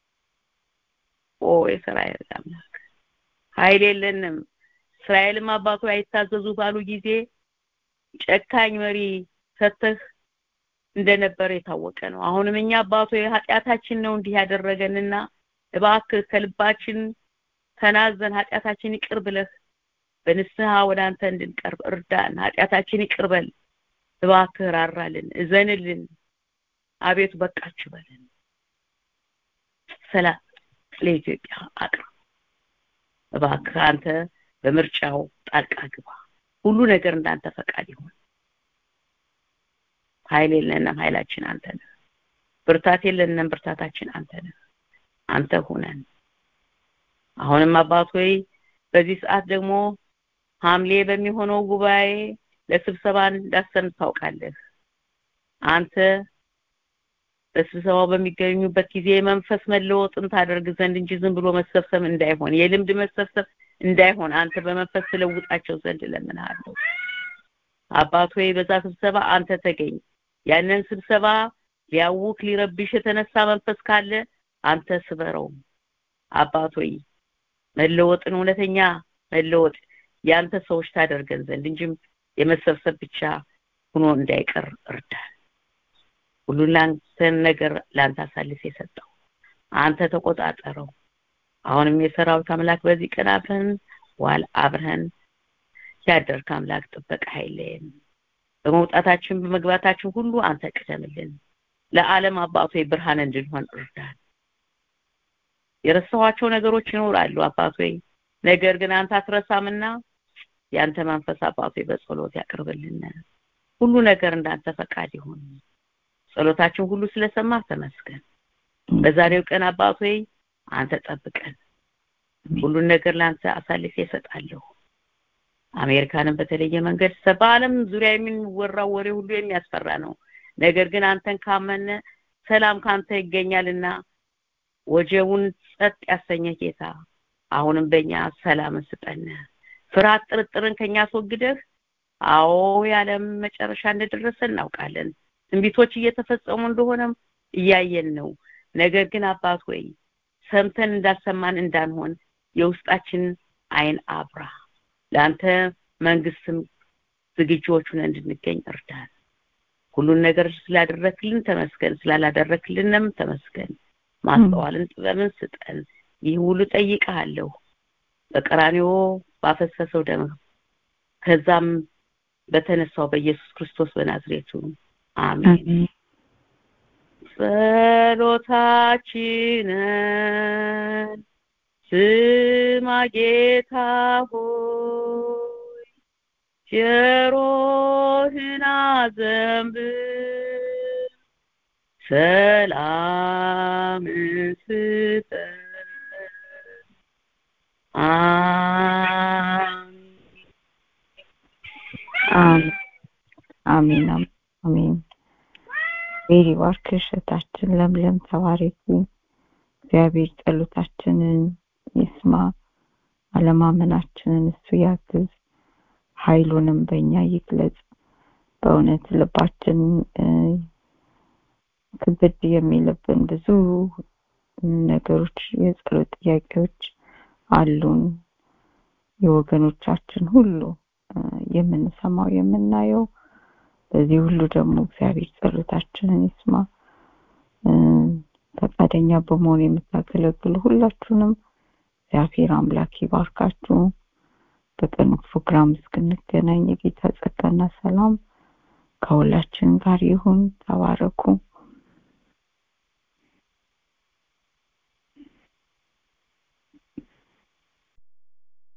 ኦ የእስራኤል አምላክ ኃይል የለንም። እስራኤልም አባቱ አይታዘዙ ባሉ ጊዜ ጨካኝ መሪ ሰተህ እንደነበረ የታወቀ ነው። አሁንም እኛ አባቱ ኃጢአታችን ነው እንዲህ ያደረገንና እባክህ ከልባችን ተናዘን ኃጢአታችን ይቅር ብለህ በንስሐ ወደ አንተ እንድንቀርብ እርዳን። ኃጢአታችን ይቅር በል እባክህ፣ ራራልን፣ እዘንልን። አቤቱ በቃችሁ በለን። ሰላም ለኢትዮጵያ አቅርብ እባክህ። አንተ በምርጫው ጣልቃ ግባ። ሁሉ ነገር እንዳንተ ፈቃድ ይሁን። ኃይል የለንም፣ ኃይላችን አንተ ነህ። ብርታት የለንም፣ ብርታታችን አንተ ነህ። አንተ ሁነን። አሁንም አባት ሆይ በዚህ ሰዓት ደግሞ ሐምሌ በሚሆነው ጉባኤ ለስብሰባ እንዳሰን ታውቃለህ። አንተ በስብሰባው በሚገኙበት ጊዜ መንፈስ መለወጥን ታደርግ ዘንድ እንጂ ዝም ብሎ መሰብሰብ እንዳይሆን የልምድ መሰብሰብ እንዳይሆን አንተ በመንፈስ ትለውጣቸው ዘንድ እለምንሃለሁ። አባት ሆይ በዛ ስብሰባ አንተ ተገኝ። ያንን ስብሰባ ሊያውክ ሊረብሽ የተነሳ መንፈስ ካለ አንተ ስበረው። አባት ሆይ መለወጥን እውነተኛ መለወጥ ያንተ ሰዎች ታደርገን ዘንድ እንጂም የመሰብሰብ ብቻ ሆኖ እንዳይቀር እርዳን። ሁሉን ላንተን ነገር ላንተ አሳልፍ የሰጠው አንተ ተቆጣጠረው። አሁንም የሰራዊት አምላክ በዚህ ቀን አብረን ዋል አብረን ያደርክ አምላክ ጥበቃ ኃይልን በመውጣታችን በመግባታችን ሁሉ አንተ ቅደምልን። ለዓለም አባቶ ብርሃን እንድንሆን እርዳን። የረሳኋቸው ነገሮች ይኖራሉ አባቶ ነገር ግን አንተ አትረሳምና ያንተ መንፈስ አባቶ በጸሎት ያቅርብልን። ሁሉ ነገር እንዳንተ ፈቃድ ይሁን። ጸሎታችን ሁሉ ስለሰማ ተመስገን። በዛሬው ቀን አባቶ አንተ ጠብቀን። ሁሉን ነገር ለአንተ አሳልፌ እሰጣለሁ። አሜሪካንን በተለየ መንገድ በዓለም ዙሪያ የሚወራው ወሬ ሁሉ የሚያስፈራ ነው። ነገር ግን አንተን ካመነ ሰላም ካንተ ይገኛልና ወጀቡን ጸጥ ያሰኘ ጌታ አሁንም በእኛ ሰላምን ስጠን። ፍርሃት፣ ጥርጥርን ከኛ አስወግደህ አዎ የዓለም መጨረሻ እንደደረሰ እናውቃለን። ትንቢቶች እየተፈጸሙ እንደሆነም እያየን ነው። ነገር ግን አባት ሆይ ሰምተን እንዳልሰማን እንዳንሆን የውስጣችን አይን አብራ ለአንተ መንግስትም ዝግጁዎቹን እንድንገኝ እርዳን። ሁሉን ነገር ስላደረክልን ተመስገን፣ ስላላደረክልንም ተመስገን። ማስተዋልን ጥበብን ስጠን። ይህ ሁሉ ጠይቀሃለሁ በቀራንዮ ባፈሰሰው ደም ከዛም በተነሳው በኢየሱስ ክርስቶስ በናዝሬቱ አሜን። ጸሎታችንን ስማ ጌታ ሆይ ጆሮህን አዘንብል፣ ሰላምን ስጠን። አሜን አሜን አሜን አሜን ሜሪ ባርክሽ እህታችን ለምለም ተባረኪ እግዚአብሔር ጸሎታችንን ይስማ አለማመናችንን እሱ ያግዝ ኃይሉንም በእኛ ይግለጽ በእውነት ልባችን ክብድ የሚልብን ብዙ ነገሮች የጸሎት ጥያቄዎች አሉን የወገኖቻችን ሁሉ የምንሰማው የምናየው በዚህ ሁሉ ደግሞ እግዚአብሔር ጸሎታችንን ይስማ ፈቃደኛ በመሆን የምታገለግሉ ሁላችሁንም እግዚአብሔር አምላክ ይባርካችሁ በቀኑ ፕሮግራም እስክንገናኝ የጌታ ጸጋና ሰላም ከሁላችን ጋር ይሁን ተባረኩ